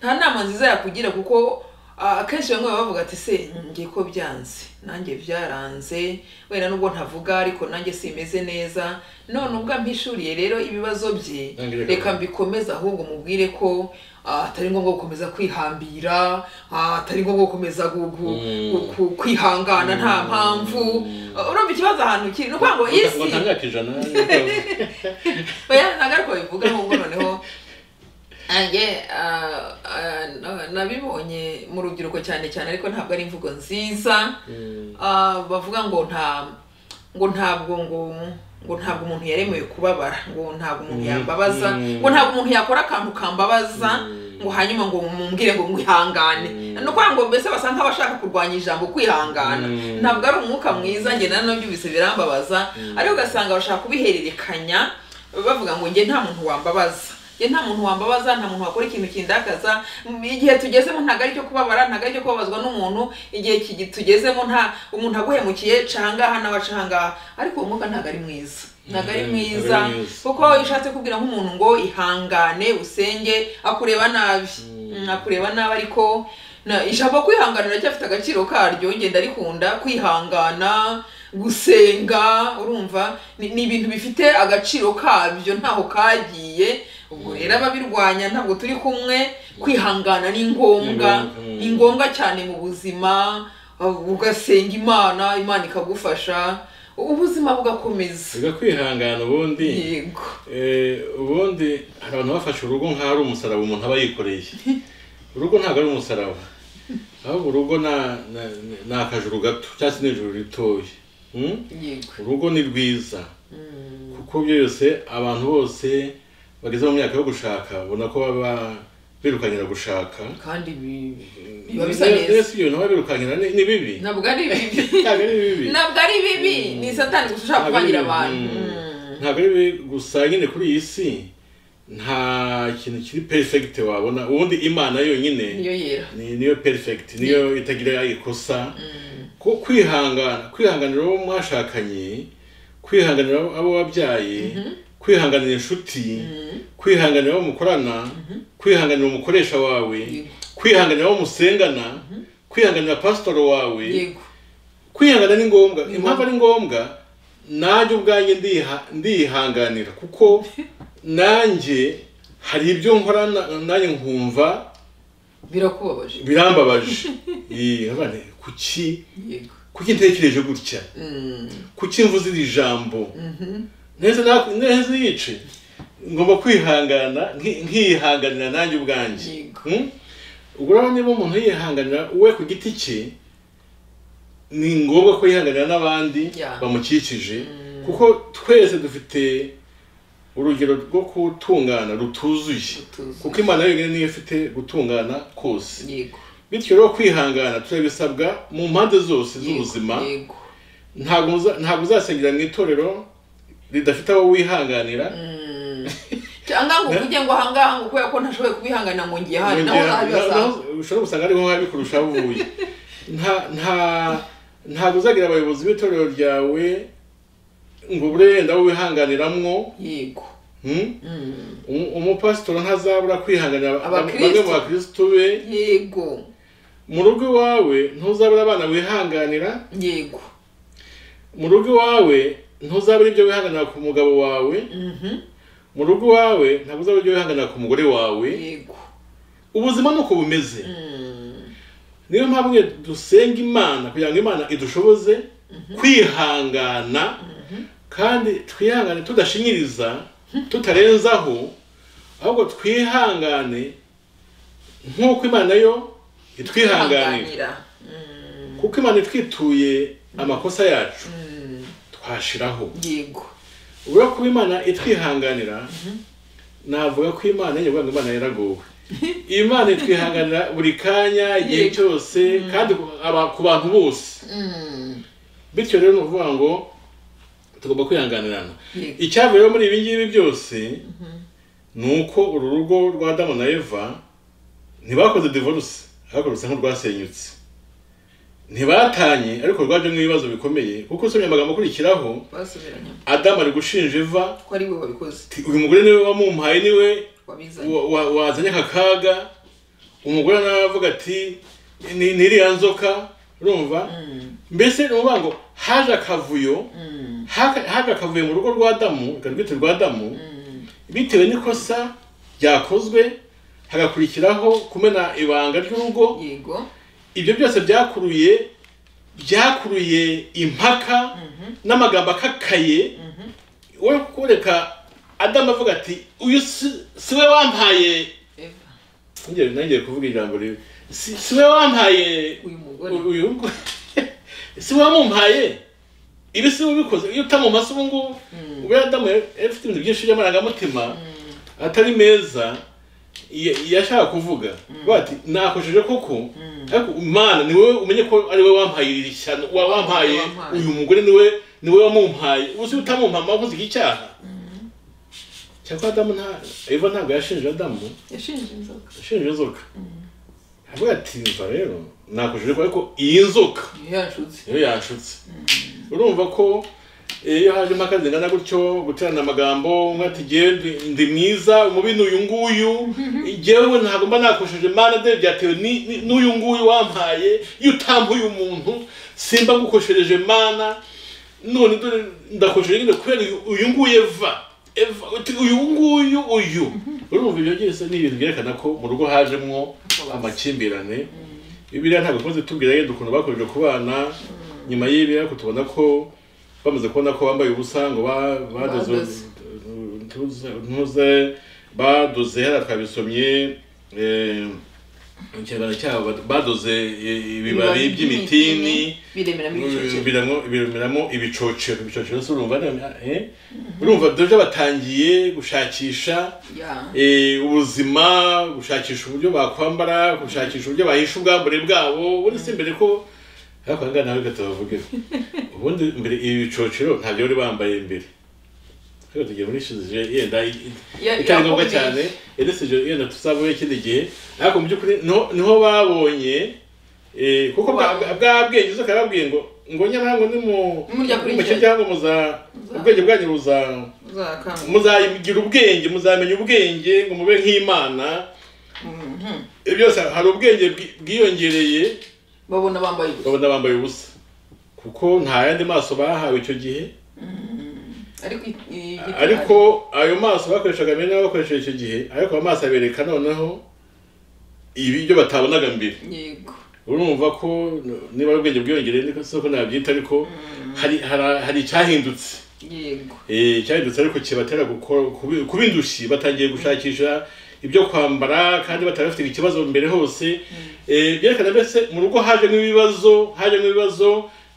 nta nama nziza yakugira kuko Ah, akenshi bamwe baba bavuga ati se njye ko byanze nanjye byaranze wenda nubwo ntavuga ariko nanjye simeze neza none ubwo ampishuriye rero ibibazo bye Nange reka- reka mbikomeze ahubwo mubwire ko ah, atari ngombwa gukomeza kwihambira ah, atari ngombwa gukomeza gu- gu- Mm. gu- ku- kwihangana nta mpamvu Ah, urumva ikibazo ahantu kiri ni ukuvuga ngo ngo isi ntangake ijana oya ntabwo ariko bivuga ahubwo noneho nanjye ah, ah, na- nabibonye mu rubyiruko cyane cyane ariko ntabwo ari imvugo nziza Ah, bavuga ngo nta ngo ntabwo ngo ngo ntabwo umuntu yaremewe kubabara ngo ntabwo umuntu Mm, yambabaza mm. ngo ntabwo umuntu yakora akantu kambabaza Mm. ngo hanyuma ngo mumbwire ngo mwihangane Mm. ni ukuvuga ngo mbese basa nk'abashaka kurwanya ijambo kwihangana Mm. ntabwo ari umwuka mwiza njye na nabyo bisa birambabaza ariko ugasanga bashaka kubihererekanya bavuga ngo njye nta muntu wambabaza njye nta muntu wambabaza nta muntu wakora ikintu kindakaza Mm, igihe tugezemo ntabwo ari cyo kubabara ntabwo ari cyo kubabazwa n'umuntu igihe kigi- tugezemo nta umuntu aguhemukiye cangaha nawe acangaha ariko uwo mwuka ntabwo ari mwiza ntabwo ari Mm, mwiza ntabwo ari mwiza. kuko iyo ushatse kubwira nk'umuntu ngo ihangane usenge akureba nabi Mm, akureba nabi ariko na- ijambo kwihangana riracyafite agaciro karyo ngenda rikunda kwihangana gusenga urumva ni ni ibintu bifite agaciro kabyo ntaho kagiye ubwo rero ababirwanya ntabwo turi kumwe kwihangana ni ngombwa Ni ngombwa, mm. ni ngombwa cyane mu buzima uh, ugasenga imana imana ikagufasha ubuzima bugakomeza uga kwihangana ubundi yego Eh, ubundi hari abantu bafashe urugo nk'aho ari umusaraba umuntu aba yikoreye urugo ntabwo ari umusaraba ahubwo urugo na- na- na- ni akajuru gato cyangwa se n'ijuru ritoya Hmm? yego urugo ni rwiza Mm, kuko byose abantu bose bageze mu myaka yo gushaka ubona ko baba birukankira gushaka kandi bi- biba bisa neza mbese ibyo nabo birukankira ni ni bibi ntabwo ari bibi ntabwo ari bibi nabwo ari bibi ni satani gusa ushaka kuvangira abantu Mm. ntabwo ari bibi gusa nyine kuri iyi si nta kintu kiri perfegite wabona ubundi imana yonyine niyo yera ni- niyo perfegite niyo itagira ikosa ko kwihangana kwihanganira abo mwashakanye kwihanganira abo- abo wabyaye kwihanganira inshuti kwihanganira abo mukorana kwihanganira umukoresha wawe Yego. kwihanganira abo musengana kwihanganira pasitoro wawe yego kwihangana ni ngombwa Ni impamvu ari ngombwa nanjye ubwanjye ndiha- ndihanganira kuko nanjye hari ibyo nkora na- nanjye nkumva birakubabaje birambabaje Ee, abana, kuki yego kuki ntekereje gutya Mm. kuki mvuze iri jambo neza na- neza yice ngomba kwihangana nki- nkihanganira nanjye ubwanjye Yego. Hmm? ubwo rero niba umuntu yihanganira we ku giti cye ni ngombwa ko yihanganira n'abandi Yeah. bamukikije kuko twese dufite urugero rwo gutungana rutuzuye Rutuzuye. kuko imana yonyine niyo ifite gutungana kose yego bityo rero kwihangana turabisabwa mu mpande zose z'ubuzima yego ntabwo uza- ntabwo uzasengera mu itorero ridafite abo wihanganira cyangwa ngo ujye ngo ahangaha ngo kubera ko ntashoboye kubihanganira ngo ngiye hano naho Yongera- naho ntabibaza ushobora gusanga ariho biba bikurusha aho uvuye nta nta ntabwo uzagira abayobozi b'itorero ryawe ngo bure yenda abo wihanganiramwo yego hmm? Mm. Um- umupasitori ntazabura kwihanganira bamwe Abakristo. bamwe mu bakirisitu be yego mu rugo iwawe ntuzabura abana wihanganira yego mu rugo iwawe ntuzabura ibyo wihanganira ku mugabo wawe Mhm. mu rugo iwawe ntabwo uzabura ibyo wihanganira ku mugore wawe yego ubuzima ni uko bumeze Mm. niyo mpamvu iyo dusenga imana kugira ngo imana idushoboze kwihangana kandi twihangane tudashinyiriza tutarenzaho ahubwo twihangane nk'uko imana yo itwihanganira Kwihanganira. Mm. kuko imana itwituye amakosa yacu Mm. twashiraho yego ubwo kuba imana itwihanganira navuga ko imana yavuga ngo imana yaragowe imana itwihanganira buri kanya igihe Yego. cyose kandi ku- aba- ku bantu bose Mm. bityo rero ni ukuvuga ngo tugomba kwihanganirana Yego. icyavuye muri ibi ngibi byose ni uko uru rugo rwa Adamu na Eva ntibakoze divorce ahubwo rusa nk'urwasenyutse ntibatanye ariko rwajemo ibibazo bikomeye kuko usomye amagambo akurikiraho basubiranye Adamu ari gushinja Eva ko ari we wabikoze ati, uyu mugore niwe wamumpaye niwe wabizanye wa- wa- wazanye aka kaga umugore nawe aravuga ati ni n'iriya nzoka urumva mbese ni ukuvuga ngo haje akavuyo haka- haje akavuyo mu rugo rwa damu reka rwite rwa damu bitewe n'ikosa ryakozwe hagakurikiraho kumena ibanga ry'urugo yego ibyo byose byakuruye byakuruye impaka n'amagambo akakaye we kureka adamu avuga ati uyu si- si we wampaye eva Ngiye- nongeye kuvuga ijambo ribi si si we wampaye uyu mugore uyu ngo- si we wamumpaye ibi si we ubikoze iyo utamumase ubu ngubu ubwo adamu yari yari afite ibintu byinshi by'amarangamutima atari meza ya- yashaka kuvuga Bavuga ati nakojeje koko ariko imana ni wowe umenye ko ari wowe wampaye iri shyano wa- wampaye Wampaye. uyu mugore ni we ni wowe wamumpaye ubu si utamumpama wakoze iki cyaha cyakora adamu nta eva ntabwo yashinje adamu yashinje inzoka ushinzwe inzoka avuga ati mva rero nakujije ariko iyi nzoka niyo yashutse niyo yanshutse urumva ko eh, iyo haje impaka zingana gutyo guterana amagambo umwe ati "Jyewe ndi- ndi mwiza umubi ni uyu nguyu jyewe ntabwo mba nakoresheje imana de byatewe ni- ni- n'uyu nguyu wampaye iyo utampuye umuntu simba ngukoreshereje imana none dore ndakoresheje nyine kubera uyu- uyu nguyu eva eva uti uyu nguyu uyu urumva ibyo byose ni ibintu byerekana ko mu rugo hajemwo amakimbirane bibiliya ntabwo ikunze itubwira yenda ukuntu bakomeje kubana nyuma y'ibi ariko tubona ko bamaze kubona ko bambaye ubusa ngo ba- badoze Badoze. ntuze- ntuze badoze hariya twabisomye eh, mu kinyarwanda cyabo badoze eh, ibibabi by'imitini biremeramo ibicocero biremeramo biremeramo ibicocero ibicocero se urumva eh? urumva deje batangiye gushakisha ya eh, ubuzima gushakisha uburyo bakwambara gushakisha uburyo bahisha ubwambure bwabo ubundi si mbere ko ariko aha ngaha nawe reka tubavuge ubundi mbere ibi bicocero ntabyo bari bambaye mbere reka tugiye muri shizije yenda i- i- Ya- itari ngombwa yakomeje. cyane yenda si je- yenda tuzavuye ikindi gihe ariko mu by'ukuri niho- niho babonye eh, kuko bwa bwa- bwa bwenge uza ukababwiye ngo ngo nyamara ngo ni mu Nimuryakurikiranye. mu kirya ngo muza ubwenge bwanyu buza uzakanga muzagira ubwenge muzamenya ubwenge ngo mube nk'imana ibyo byose hari ubwenge bwi- bwiyongereye babona bambaye ubusa babona bambaye ubusa kuko nta yandi maso bahawe icyo gihe ariko i- i- ariko ayo maso bakoreshaga mbere n'ayo bakoresheje icyo gihe ariko ayo maso abereka noneho ibi ibyo batabonaga mbere yego urumva ko niba ari ubwenge bwiyongereye niko si ko nabyita ariko hari hari- hari icyahindutse yego Eh, cyahindutse ariko kibatera gukora- kubi- kuba indushyi batangiye gushakisha ibyo kwambara kandi batari bafite ikibazo mbere hose Eh, byerekana mbese mu rugo hajemo ibibazo hajemo ibibazo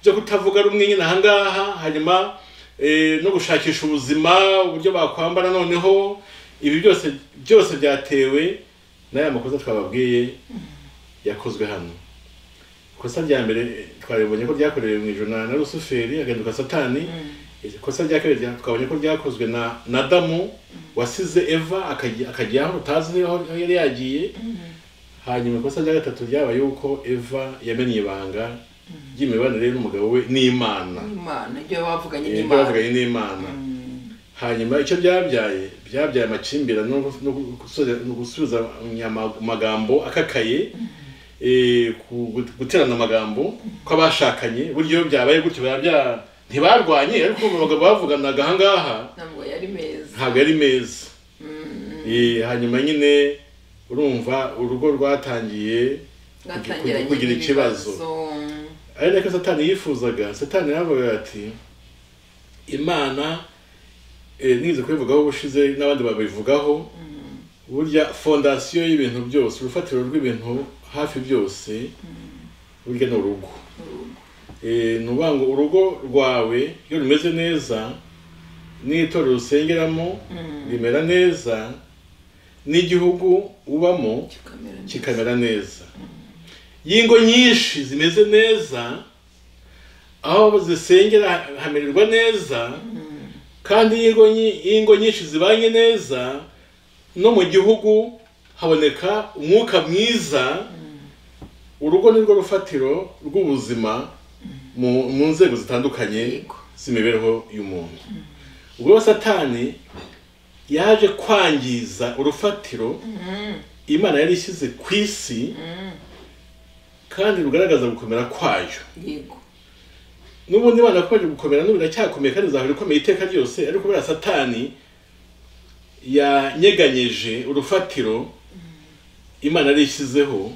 byo kutavuga rumwe nyine aha ngaha hanyuma eh, no gushakisha ubuzima uburyo bakwambara noneho ibi byose byose byatewe n'aya makosa twababwiye yakozwe hano ikosa rya mbere eh, twaribonye ko ryakorewe mu ijoro na na rusuferi agahinduka satani iri kosa rya kabiri rya- twabonye ko ryakozwe na na adamu wasize eva akagiye akagiye aho utazi niba aho yari yagiye hanyuma ikosa rya gatatu ryabaye yuko eva yamenye ibanga ry'imibanire ye n'umugabo we n'imana imana ibyo bavuganye Eh, ibyo n'imana bavuganye n'imana hanyuma icyo byabyaye byabyaye amakimbirane no gu- no gu- gusubiza- no gusubiza ama- amagambo akakaye eh, ku- gu- guterana amagambo kw'abashakanye buryo byabaye gutyo biba bya- ntibarwanye ariko mu bagabo bavuganaga aha ngaha ntabwo yari meza ntabwo ari meza Eh, hanyuma nyine urumva urugo rwatangiye batangiranye kugira ikibazo. n'ibibazo. ari nako satani yifuzaga satani yaravuga ati imana eh, nize kubivugaho ubushize n'abandi babivugaho burya fondasiyo y'ibintu byose urufatiro rw'ibintu hafi byose burya ni urugo Eh, ni ukuvuga ngo urugo rwawe iyo rumeze neza n'itorero usengeramo rimera neza n'igihugu ubamo kikamera neza. kikamera neza y'ingo nyinshi zimeze neza aho zisengera hamererwa neza kandi iyo ingo nyi- iyo ingo nyinshi zibanye neza no mu gihugu haboneka umwuka mwiza urugo ni rwo rufatiro rw'ubuzima mu mu nzego zitandukanye Yego. z'imibereho y'umuntu ubwo satani yaje kwangiza urufatiro imana yari ishyize ku isi kandi rugaragaza gukomera kwayo yego n'ubundi bana bakomeje gukomera n'ubu iracyakomeye kandi izahora ikomeye iteka ryose ariko kubera satani yanyeganyeje urufatiro imana yarishyizeho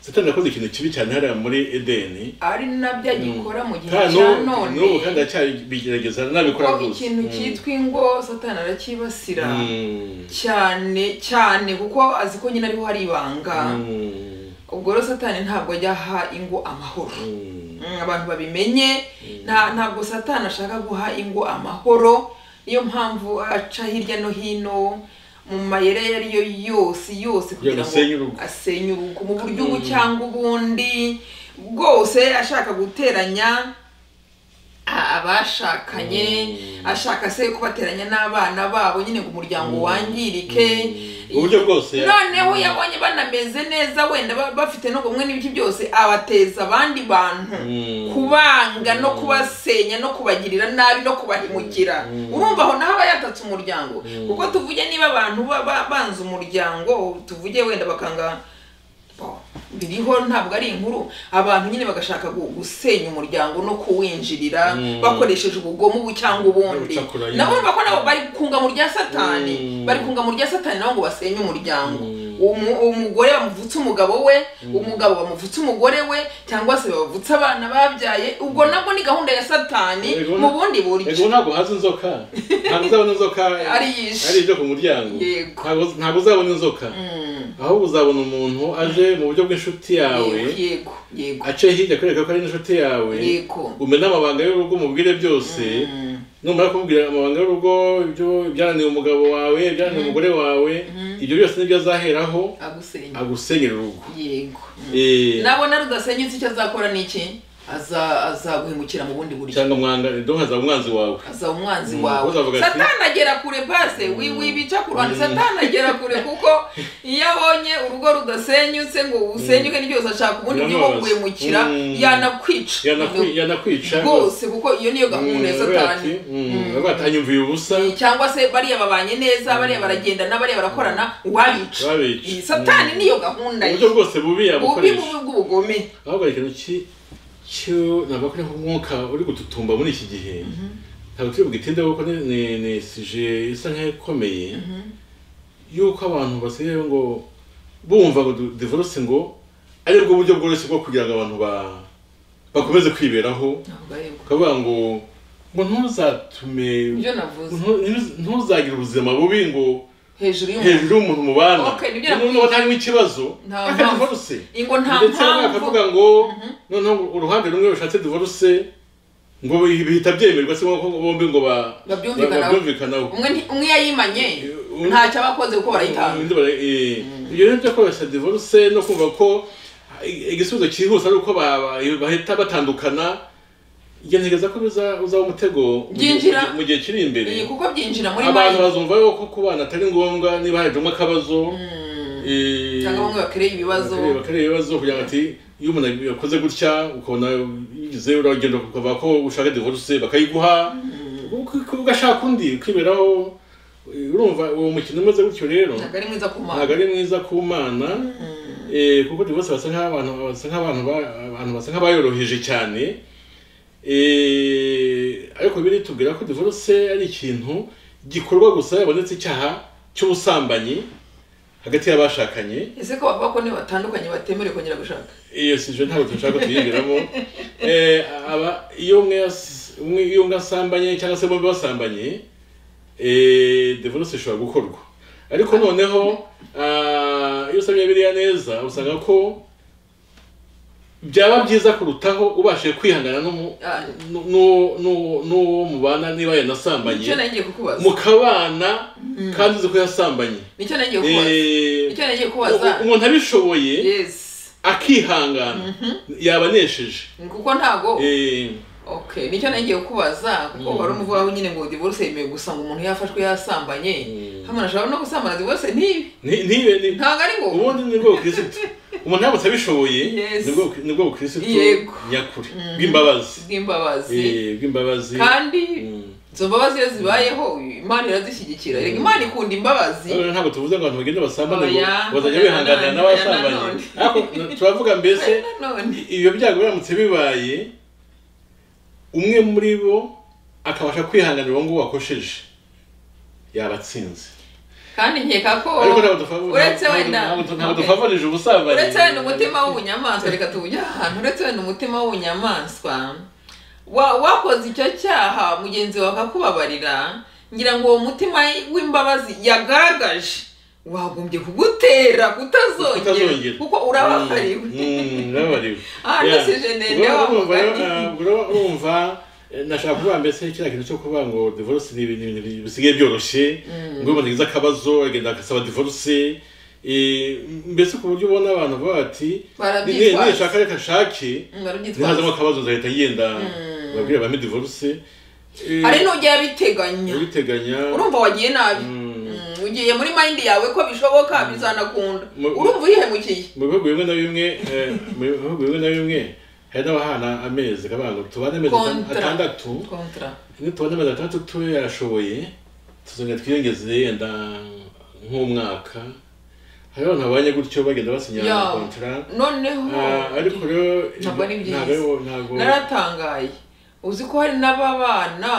satani yakoze ikintu kibi cyane hariya muri edeni ari nabyo agikora mu gihe Kandi cya n'ubu- none n'ubu kandi aracyabigerageza nabikora kuko rwose ikintu Mm. cyitwa ingo satani aracyibasira Mm. cyane cyane kuko azi ko nyine ariho hari ibanga Mm. ubwo rero satani ntabwo ajya aha ingo amahoro Mm. Mm, abantu babimenye nta ntabwo satani ashaka guha ingo amahoro niyo mpamvu aca hirya no hino mu mayere ayo ari yo yose yose kugira asenye ngo urugo. asenye urugo mu buryo ubu cyangwa ubundi bwose ashaka guteranya a- abashakanye ashaka se kubateranya n'abana babo nyine ngo umuryango wangirike uburyo bwose ya- noneho iyo abonye banameze neza wenda ba- bafite no kumwe n'ibiki byose abateza abandi bantu Mm. kubanga no kubasenya no kubagirira nabi no kubahemukira urumva aho naho aba yatatse umuryango kuko tuvuge niba abantu ba- ba- banze umuryango tuvuge wenda bakanga Bo, biriho ntabwo ari inkuru abantu nyine bagashaka gu- gusenya umuryango no kuwinjirira Mm. bakoresheje ubugomo ubu cyangwa ubundi Ubucakura, yeah. nabo urumva ko nabo bari kunga mu rya satani Mm. bari kunga mu rya satani nabo ngo basenye umuryango Mm. Umu- umugore bamuvutse umugabo we umugabo bamuvutse umugore we cyangwa se bavutse abana babyaye ubwo nabwo ni gahunda ya satani Yego, mu bundi Ego buryo ntabwo hazi inzoka ntabwo uzabona inzoka Ari yishe. ari ije ku muryango Yego. Ntabwo- ntabwo uzabona inzoka Mm. ahubwo uzabona umuntu aje mu buryo bw'inshuti yawe yego yego ace hirya kwereka ko ari inshuti yawe Yego. umena amabanga y'urugo umubwire byose Mm. numara kumubwira amabanga y'urugo ibyo- ibyananiye umugabo wawe ibyananiye umugore wawe ibyo byose nibyo azaheraho agusenya agusenyera urugo yego Mm. Eh, nabona rudasenyutse icyo azakora ni iki Aza- azaguhemukira mu bundi buryo cyangwa mwanga donc hazaba umwanzi wawe azaba umwanzi Mm, wawe uzavuga ati- satani agera kure base wi- wibica ku ruhande satani agera kure kuko iyo abonye urugo rudasenyutse ngo usenyuke n'ibyose ashaka ubundi buryo bwo Biramubabaza. kuguhemukira Mm. yanakwica Yanakwi- yanakwica rwose kuko iyo niyo gahunda ya satani Mm. batanyumviye ubusa Eh, cyangwa se bariya babanye neza bariya baragendana bariya barakorana wabica Wabica. Eh, satani Mm. niyo gahunda ye uburyo bwose bubi bubi yabukoresha bubi bw'ubugome ahubwo hari ikintu ki cyo navuga ko ari nk'umwuka uri gututumba muri iki gihe ntabwo turi bwitindeho kuko ni- ni ni sije isa nk'ikomeye yuko abantu basigaye ngo bumva ngo du- divorce ngo aribwo buryo bworoshye bwo kugira ngo abantu ba- bakomeze kwiberaho Ntabwo ari bwo. ukavuga ngo ngo ntuzatume ibyo navuze ntu- ntu- ntuzagire ubuzima bubi ngo hejuru y'umuntu hejuru y'umuntu mubana Okay, nibyo Niba nakubwiye. ubona harimo ikibazo Nta akajya mpamvu. divorce ingo nta ndetse bamwe bakavuga mpamvu ngo noneho uruhande rumwe rushatse divorce ngo bihita byemerwa se ko bombi ngo ba- Babyumvikanaho. babyumvikanaho umwe nti- umwe yayimanye undi- ntacyo aba akoze kuko barayitanga Undi bara- eh, ibyo rero byo koroshya divorce no kumva ko i- igisubizo cyihuse ari uko ba- ba- bahita batandukana njye ntekereza ko biza- uzaba umutego mu gihe- Byinjira. mu gihe kiri imbere Eh, kuko byinjira muri abantu mayi bazumva yo ko kubana atari ngombwa niba hajemo akabazo eh, cyangwa bamwe bakereye ibibazo bakareba bakareba ibibazo kugira ngo ati iyo umuntu yakoze gutya ukabona yigize uragenda ukava ko ushaka divorce bakayiguha uku- ugashaka undi ukiberaho urumva uwo mukino umeze gutyo rero ntabwo ari mwiza ku ntabwo mana ari mwiza ku mana eh, kuko divorce basa nk'abantu basa nk'abantu ba- abantu basa nk'abayoroheje cyane eh, ariko biri tubwira ko divorce ari ikintu gikorwa gusa yabonetse icyaha cy'ubusambanyi hagati y'abashakanye ese ko bavuga ko niba batandukanye batemerewe kongera gushaka iyo si je ntabwo dushaka tuyigiramo eh aba iyo umwe yas- umwe iyo umwe asambanye cyangwa se bombi basambanye eh divorce ishobora gukorwa ariko noneho ah, iyo usomye biriya neza usanga ko byaba byiza kurutaho ubashije kwihangana n'umu- Ah. nu- nu- nu- n'uwo mubana niba nicyo yanasambanye nagiye kukubaza mukabana kandi uzi ko yasambanye nicyo nagiye kukubaza Eh, nicyo nagiye kubaza umuntu abishoboye yes akihangana yaba anesheje kuko ntago Eh, okay nicyo nagiye kukubaza kuko wari umuvugaho nyine ngo divorce yemewe gusa ngo umuntu yafashwe yasambanye hano ashobora no gusambana divorce ntibi nti- ntibe ni- ntabwo ari ngombwa ubundi ni bwo bukirisitu umuntu yabutse abishoboye Yes. ni bwo- ni bwo bukirisitu Yego. nyakuri bw'imbabazi bw'imbabazi Eh, bw'imbabazi kandi Mm. izo mbabazi iyo zibayeho imana irazishyigikira Erega imana ikunda imbabazi Noneho ntabwo tuvuze ngo abantu bagende basambane ngo Oya, bazajya oya, bihanganira nanone, n'abasambanye nanone. ariko turavuga mbese nanone ibyo byago biramutse bibaye umwe muri bo akabasha kwihanganira uwo nguwo wakosheje yaba atsinze kandi nkeka ko ariko ntabwo dufavor- uretse ntabwo- wenda ntabwo- ntabwo Okay. dufavorije ubusambanyi uretse wenda umutima w'ubunyamaswa reka tujye ahantu uretse wenda umutima w'ubunyamaswa wa- wakoze icyo cyaha mugenzi wawe akakubabarira ngira ngo uwo mutima w'imbabazi yagaragaje wagombye kugutera kutazongera Kutazongera. kuko urababariwe Mm, urababariwe Ah, Yeah. ndasije ndende Urumva- wa urumva rero, mugani. ah, urumva- urumva eh, nashaka kuvuga mbese kiriya kintu cyo kuvuga ngo divorce ni ibintu ibintu bisigaye byoroshye ngo umuntu yagize akabazo agenda agasaba divorce eh, mbese ku buryo ubona abantu baba bati "Ni- ni- barabyitwaza nishaka reka nshake Mm, barabyitwaza ntihazamo akabazo nzahita ngenda babwire bame divorce Eh, hari n'ujya yabiteganya abiteganya urumva wagiye nabi Mm. Mm, ugiye muri mayindi yawe ko bishoboka bizanakunda Mu- urumva urihemukiye mu bihugu bimwe na bimwe eh, mu bihugu bimwe na bimwe hari n'abahana amezi akavuga ngo tubane amezi atan- Kontra. atandatu kontra Iyo tubona amezi atandatu tube yarashoboye tuzongera twiyongeze yenda nk'umwaka hari abantu babanye gutyo bagenda basinya Ya. kontara noneho Ah, ariko rero Ntabwo ari byiza. ntabwo- ntabwo naratangaye uzi ko hari n'ababana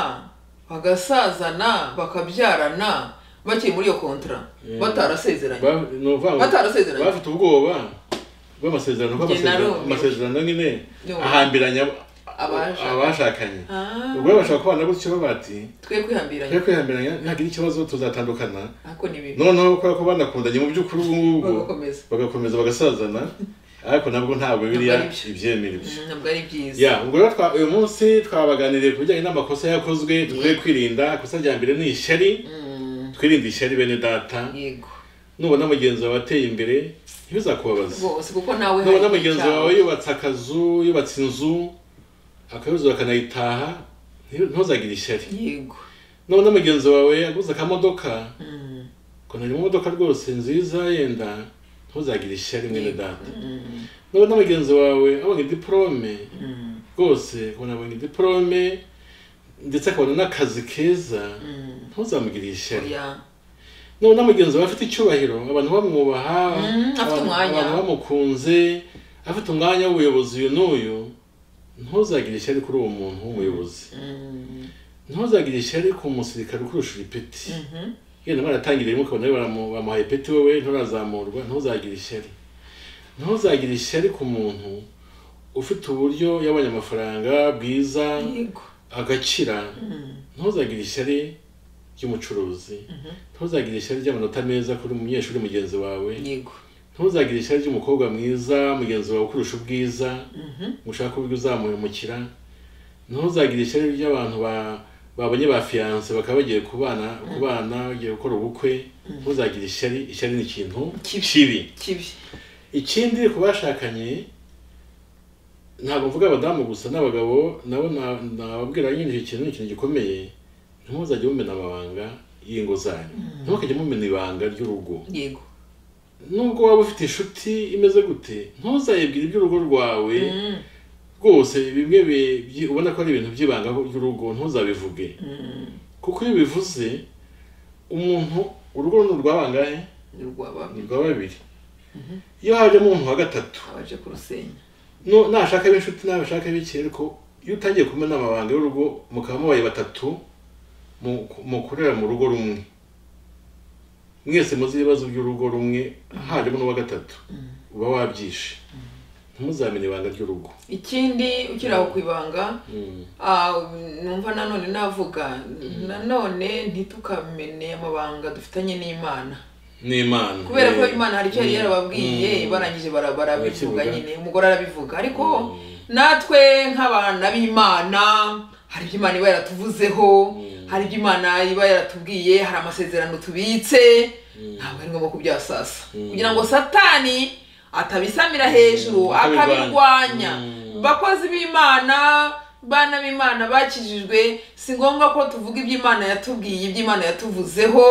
bagasazana bakabyarana bakiri muri iyo kontra Yeah. batarasezeranye ba- ni ukuvuga ngo batarasezeranye bafite ubwoba bw'amasezerano kuko Njye amasezerano- narumiwe. amasezerano nyine Yo. ahambiranya ab- Abashakanye. abashakanye Ah, ubwo bashaka kubana gutyo bati twe twe kwihambiranya kwihambiranya ntihagire ikibazo tuzatandukana ariko ni bibi noneho kubera ko banakundanye mu by'ukuri ubu ngubu bagakomeza bagakomeza bagasazana ariko nabwo ntabwo biriya Ntabwo ari byo. ibyemera ibyo Mm, ntabwo ari byiza ya ubwo rero twa- uyu munsi twabaganiriye ku bijyanye n'amakosa yakozwe dukwiye kwirinda ikosa rya mbere ni ishyari Mm, twirinde ishyari bene data yego nubona mugenzi wawe ateye imbere ntibizakubabaze rwose kuko nawe nubona hari mugenzi icyawe. wawe yubatse akazu yubatse inzu akayuzura akanayitaha nti- ntuzagire ishyari yego nubona mugenzi wawe aguze akamodoka Mm, ukuntu ari mu modoka rwose nziza yenda ntuzagire ishyari mwene data mm, nubona mugenzi wawe abonye diporome mm, rwose ubona abonye diporome ndetse akabona n'akazi keza mm. ntuzamugire ishyari Oya. nubona mugenzi wawe afite icyubahiro abantu bamwubaha Mm, afite abantu- umwanya. abantu bamukunze afite umwanya w'ubuyobozi uyu n'uyu ntuzagire ishyari kuri uwo muntu w'umuyobozi Mm, ntuzagire ishyari ku musirikare ukurusha uripeti mhm. yenda baratangiriye rimwe ukabona baramu- bamuhaye peti wowe nturazamurwa ntuzagire ishyari ntuzagire ishyari ku muntu ufite uburyo yabonye amafaranga bwiza yego agakira Mm. ntuzagire ishyari ry'umucuruzi ntuzagire ishyari ry'amanota meza kuri umunyeshuri mugenzi wawe yego ntuzagire ishyari ry'umukobwa mwiza mugenzi wawe ukurusha ubwiza Mhm. ngo ushake uburyo uzamuhemukira ntuzagire ishyari ry'abantu ba- babonye ba fiyanse bakaba bagiye kubana kubana bagiye gukora ubukwe ntuzagire ishyari ishyari ni ikintu Kibi. kibi kibi ikindi ku bashakanye ntabwo mvuga abadamu gusa n'abagabo nabo na- nababwira nyine iki kintu ni ikintu gikomeye ntimuzajye mumena amabanga y'ingo zanyu ntimukajye mumena ibanga ry'urugo yego nubwo waba ufite inshuti imeze gute ntuzayibwire iby'urugo rwawe Mm. rwose bimwe bi- byi- ubona ko ari ibintu by'ibanga ry'urugo ntuzabivuge kuko iyo ubivuze umuntu urugo ni urwa bangahe ni rwaba ni urwa babiri iyo hajemo umuntu wa gatatu abaje kurusenya no- nashaka b'inshuti nabashaka b'iki ariko iyo utangiye kumena amabanga y'urugo mukaba mubaye batatu mu- mukorera mu rugo rumwe mwese muzi ibibazo by'urugo rumwe hajemo n'uwa gatatu uba wabyishe ntimuzamene ibanga ry'urugo ikindi ukiri aho ku ibanga Mm. ah, numva nanone navuga nanone ntitukamene amabanga dufitanye n'imana ni imana kubera ko Eh, imana hari icyo yari mm, yarababwiye mm. barangije bara- barabivuga Barakivuga. nyine umugore arabivuga ariko Mm. natwe nk'abana b'imana hari ibyo imana iba yaratuvuzeho hari ibyo imana iba yaratubwiye hari amasezerano tubitse ntabwo ari ngombwa kubyasasa Mm. kugira ngo satani atabisamira hejuru Mm, akabirwanya. akabirwanya Mm. bakozi b'imana bana b'imana bakijijwe si ngombwa ko tuvuga ibyo imana yatubwiye ibyo imana yatuvuzeho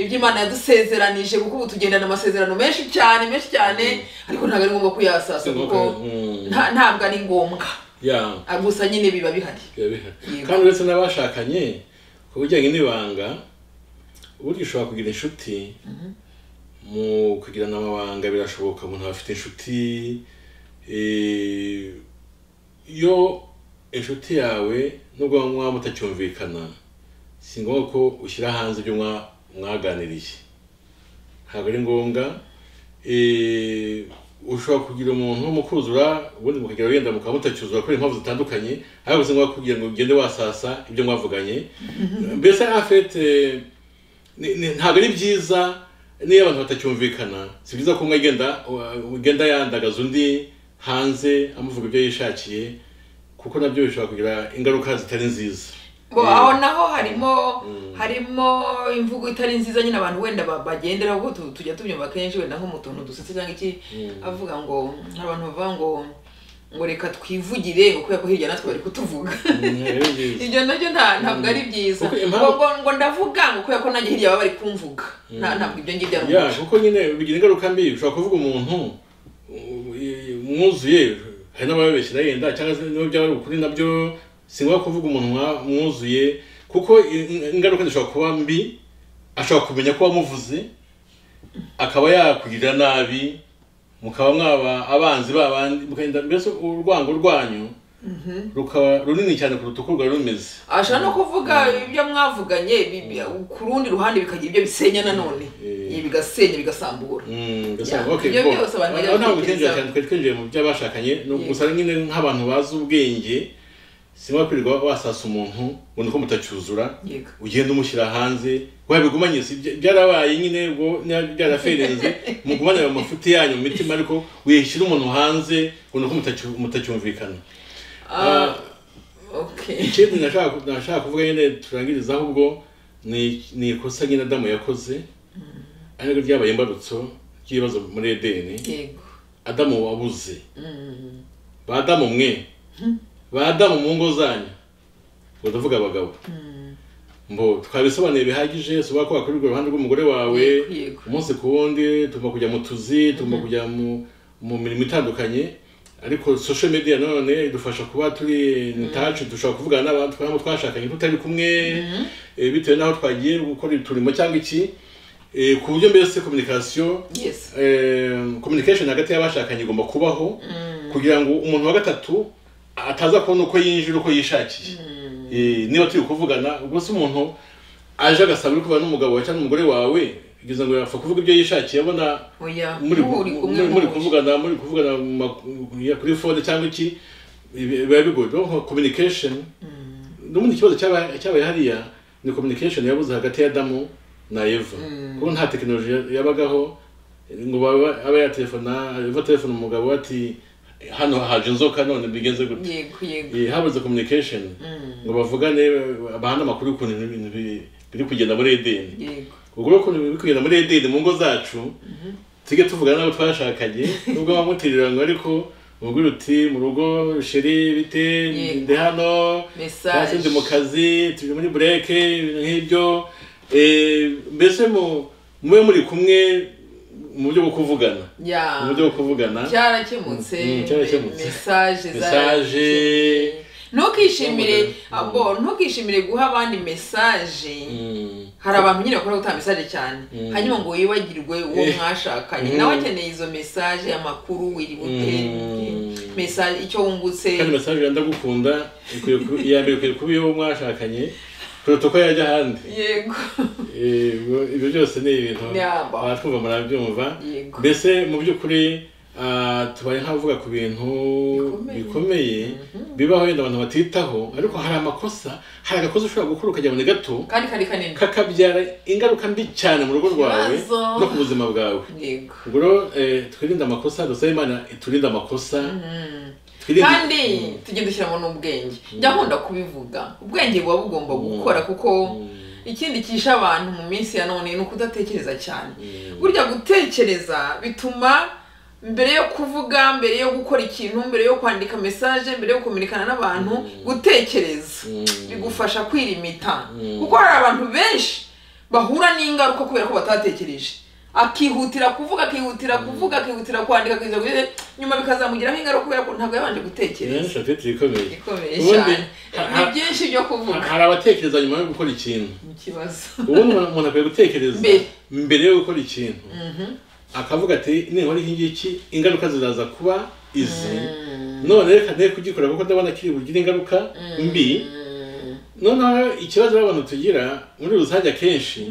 ibyo imana yadusezeranije kuko ubu tugendana amasezerano menshi cyane menshi cyane ariko ntabwo ari ngombwa kuyasasa Singombwa, kuko mm. nta- ntabwo ari ngombwa ya Ah, gusa nyine biba bihari biba bihari. Yego. kandi uretse n'abashakanye ku bijyanye n'ibanga burya ushobora kugira inshuti mu kugirana amabanga birashoboka umuntu aba afite inshuti eh, iyo inshuti yawe nubwo mwaba mutacyumvikana si ngombwa ko ushyira hanze ibyo mwa- mwaganiriye ntabwo ari ngombwa eh, ushobora kugira umuntu mukuzura ubundi mukagera wenda mukaba mutacyuzura kubera impamvu zitandukanye ariko si ngombwa kugira ngo ugende wasasa ibyo mwavuganye mbese afete ni- ni- ntabwo ari byiza niyo abantu batacyumvikana si byiza ko umwe agenda ugenda yandagaza undi hanze amuvuga ibyo yishakiye kuko nabyo bishobora kugira ingaruka zitari nziza ngo Eh. aho naho harimo harimo imvugo itari nziza nyine abantu wenda ba- bagenderaho kuko tu- tujya tubyumva kenshi wenda nko mu tuntu dusetse cyangwa iki avuga ngo hari abantu bavuga ngo ngo reka twivugire ngo kubera ko hirya natwe bari kutuvuga ntabwo ari byiza ibyo nabyo nta- ntabwo ari byiza Kuko ngo impamvu- ngo- ngo ndavuga ngo kubera ko nanjye hirya baba bari kumvuga Nta- ntabwo ibyo ngibyo ari ya umuco kuko nyine bigira ingaruka mbi ushobora kuvuga umuntu u- i- mwuzuye hari n'abababeshyira yenda cyangwa se niba byaba ari ukuri nabyo si ngombwa kuvuga umuntu mwa- mwuzuye kuko i- ingaruka zishobora kuba mbi ashobora kumenya ko wamuvuze akaba yakugirira nabi mukaba mwaba abanzi babandi mukagenda mbese urwango rwanyu rukaba runini cyane kuruta uko rwari rumeze ashobora no kuvuga ibyo mwavuganye bi- bi- ku rundi ruhande bikagira ibyo bisenya nanone Eh. Ibi bigasenya bigasambura Mm, mbese Yeah, okay, ibyo bo. byose abantu bajya Aho ntabwo twinjira babitekerezaho. cyane twari twinjiye mu by'abashakanye ni Yego. gusa nyine nk'abantu bazi ubwenge si ngombwa kwirirwa wasasa umuntu ngo ni uko mutacyuzura yego ugenda umushyira hanze wabigumanye si bya- byarabaye nyine ubwo nya- byaraferenze mugumane ayo mafuti yanyu mu mitima ariko wishyira umuntu hanze ngo ni uko mutacy- mutacyumvikana Ah, okay ikindi nashaka nashaka kuvuga nyine turangiriza ahubwo ni ni ikosa nyine adamu yakoze ariko ryabaye imbarutso ry'ibibazo muri edeni yego adamu wabuze ba adamu mwe ba adamu mu ngo zanyu ubwo ndavuga abagabo mbo twabisobanuye bihagije soba ko wakorerwa iruhande rw'umugore wawe Yego, yego. umunsi ku wundi tugomba kujya mu tuzi tugomba kujya mu mu mirimo itandukanye ariko social media none idufasha kuba turi in touch dushobora kuvugana n'abantu twaba twashakanye tutari kumwe eh, bitewe n'aho twagiye gukora uturimo cyangwa iki eh, ku buryo mbese communication yes eh, communication hagati y'abashakanye igomba kubaho kugira ngo umuntu wa gatatu ataza kubona uko yinjira uko yishakiye Eh, niba turi kuvugana ubwo se umuntu aje agasaba uri kuvugana n'umugabo wawe cyangwa n'umugore wawe kugeza ngo yapfa kuvuga ibyo yishakiye abona oya muri ubu uri kumwe muri- muri n'uwo. kuvugana muri kuvugana mu ma- ya kuri phone cyangwa iki ibi- biba bigoye Rero nka communication n'ubundi ikibazo cyaba- cyabaye hariya ni communication yabuze hagati ya Adamu na Eva kuko nta tekinoloji yabagaho ngo baba- abe yaterefona Eva telefone umugabo we ati hano haje inzoka none bigenze gute yego yego Eh, habuze communication ngo bavugane bahana amakuru y'ukuntu ibintu bi- biri kugenda muri edeni yego ubwo rero ukuntu biri kugenda muri edeni mu ngo zacu tujye tuvugana n'abo twashakanye nubwo bamutirira ngo ariko umugore uti mu rugo sheri bite Yego. ndi hano cyangwa se message ndi mu kazi turi muri bureke ibintu nk'ibyo Eh, mbese mu mube muri kumwe mu buryo bwo kuvugana mu ya buryo bwo kuvugana cyarakemutse Mm, cyarakemutse. message Message. zarakemutse. ntukishimire Mm. abo ntukishimire guha abandi message Mm. hari abantu nyine bakora gutanga message cyane Mm. hanyuma ngo wibagirwe uwo Eh. mwashakanye Mm. nawe akeneye izo message amakuru wiri bute Mm. message icyo wungutse kandi message ya ndagukunda ikwiye ku- iya mbere ikwiye kuba iyo mwashakanye kuruta uko yajya ahandi yego Eh, ibyo byose ni ibintu Yeah. abatwumva murabyumva Yego. mbese mu by'ukuri ah, tubaye nk'abavuga ku bintu Bikomeye. bikomeye bibaho wenda abantu batitaho ariko hari amakosa hari agakosa ushobora gukora ukajya mu ni gato kandi kari kanini kakabyara ingaruka mbi cyane mu rugo rwawe Ikibazo. no ku buzima bwawe yego ubwo rero eh, twirinde amakosa dusabe imana iturinde amakosa twirinde kandi tujye dushyiramo n'ubwenge njya nkunda kubivuga ubwenge buba bugomba gukora kuko ikindi kisha abantu mu minsi ya none ni ukudatekereza cyane burya gutekereza bituma mbere yo kuvuga mbere yo gukora ikintu mbere yo kwandika mesaje mbere yo kumenyekana n'abantu gutekereza bigufasha kwirimita kuko hari abantu benshi bahura n'ingaruka kubera ko batatekereje akihutira kuvuga akihutira kuvuga akihutira kwandika akihutira kuvuga nyuma bikazamugiramo ingaruka kubera ko ntabwo yabanje gutekereza Nanjye mfite ikomeye ikomeye Ubundi, cyane ha- ni ha- byinshi byo kuvuga hari abatekereza nyuma yo gukora ikintu mu kibazo ubundi umuntu umuntu akwiye gutekereza Mbere. mbere yo gukora ikintu akavuga ati ninkora iki ngiki ingaruka ziraza kuba izi none reka ne kugikora kuko ndabona kiri bugire ingaruka mbi noneho ikibazo abantu tugira muri rusange akenshi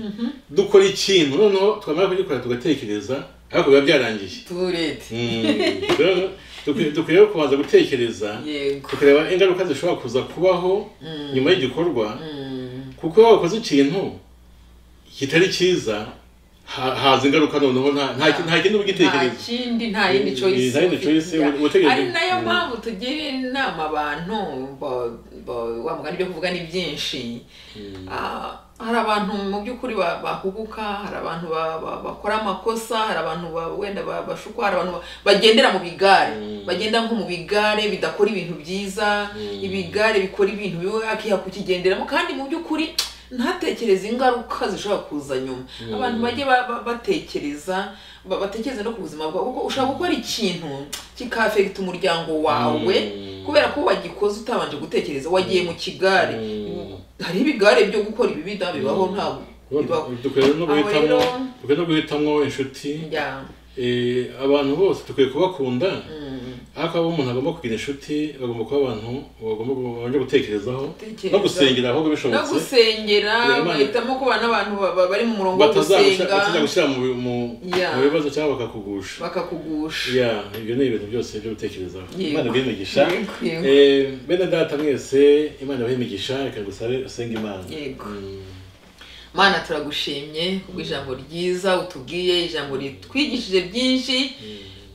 dukora ikintu noneho twamara kugikora tugatekereza ariko biba byarangiye turete Mm, rero dukwiye- dukwiye kubanza gutekereza yego tukareba ingaruka zishobora kuza kubaho nyuma y'igikorwa Mm. kuko iyo wakoze ikintu kitari cyiza ha- haza ingaruka noneho nta nta ki- nta kindi nta ubigitekereza kindi nta yindi Mm, choice nta yindi ufite. choice, Ya. uba utegereje. ari nayo Mm. mpamvu tugira inama abantu ba- ba- wa mugani ibyo kuvuga ni byinshi Ah, hari abantu mu by'ukuri ba- bahuguka hari abantu ba- ba- bakora amakosa hari abantu ba- wenda ba- bashukwa hari abantu ba- bagendera mu bigare Mm. bagenda nko mu bigare bidakora ibintu byiza ibigare bikora ibintu biwe akiha kukigenderamo kandi mu by'ukuri ntatekereze ingaruka zishobora kuza nyuma abantu bajye ba- ba- batekereza ba- batekereze no ku buzima bwawe kuko ushobora gukora ikintu kikafegita umuryango wawe Mm. kubera ko wagikoze utabanje gutekereza wagiye mu kigare Mm. hariho ibigare byo gukora ibibi da bibaho ntabwo bibaho dukwiye no Aho guhitamo rero- dukwiye no guhitamo inshuti Ya, Eh, abantu bose dukwiye kubakunda mm, ariko abo umuntu agomba kugira inshuti bagomba kuba abantu bagomba babanje gutekerezaho Gutekereza. no gusengera ahubwo no bishobotse gusengera Imana- bagahitamo kubana n'abantu ba- ba- bari mu murongo wo gusenga batazagushyira gushyira mu bi- mu- Yeah. mu bibazo cyangwa bakakugusha bakakugusha ya ibyo ni ibintu byose byo gutekerezaho Yego. imana ibahe imigisha Yego, yego. Eh, bene data mwese imana ibahe imigisha reka gusabe usenge imana Yego. Mm. mana turagushimye kubwo ijambo ryiza utubwiye ijambo ritwigishije byinshi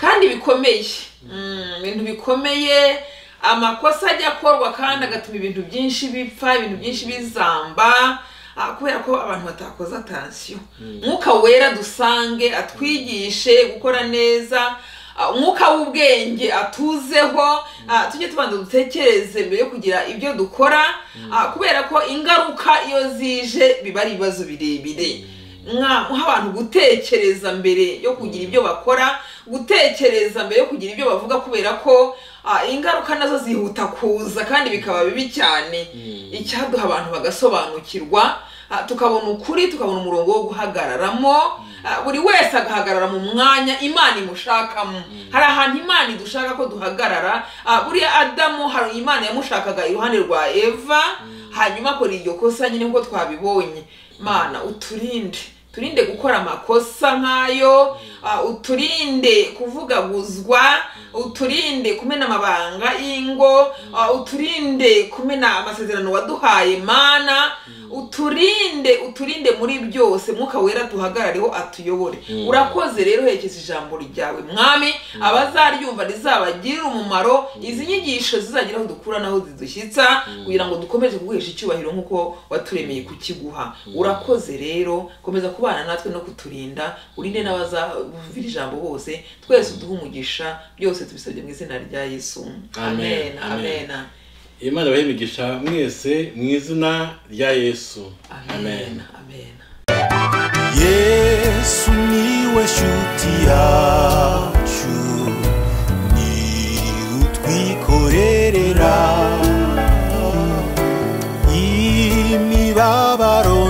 kandi bikomeye Mm, ibintu bikomeye amakosa ajya akorwa kandi agatuma ibintu byinshi bipfa ibintu byinshi bizamba ah, kubera ko abantu batakoze atansiyo mwuka wera dusange atwigishe gukora neza ah, umwuka w'ubwenge atuzeho ah, tujye tubanza dutekereze mbere yo kugira ibyo dukora ah, kubera ko ingaruka iyo zije biba ari ibibazo birebire Mwa- muha abantu gutekereza mbere yo kugira ibyo bakora gutekereza mbere yo kugira ibyo bavuga kubera ko ah, ingaruka nazo zihuta kuza kandi bikaba bibi cyane icyaduha abantu bagasobanukirwa ah, tukabona ukuri tukabona umurongo wo guhagararamo ah, buri wese agahagarara mu mwanya imana imushakamo hari ahantu imana idushaka ko duhagarara ah, buriya adamu hari imana yamushakaga iruhande rwa eva hanyuma akora iryo kosa nyine nk'uko twabibonye mana uturinde turinde gukora amakosa nk'ayo ah, uturinde kuvugaguzwa uturinde kumena amabanga y'ingo ah, uturinde kumena amasezerano waduhaye mana uturinde uturinde muri byose mwuka wera duhagarareho atuyobore urakoze rero herekeza ijambo ryawe mwami abazaryumva rizabagirire umumaro izi nyigisho zizagera aho dukura n'aho zidushyitsa kugira ngo dukomeze kuguhesha icyubahiro nk'uko waturemeye kukiguha urakoze rero komeza kubana natwe no kuturinda urinde n'abazavira ijambo bose twese uduhe umugisha byose tubisabye mu izina rya yesu amen Amen. amen imana ibahe imigisha mwese mu izina rya yesu amen amen yesu niwe shuti yacu ni utwikorerera imibabaro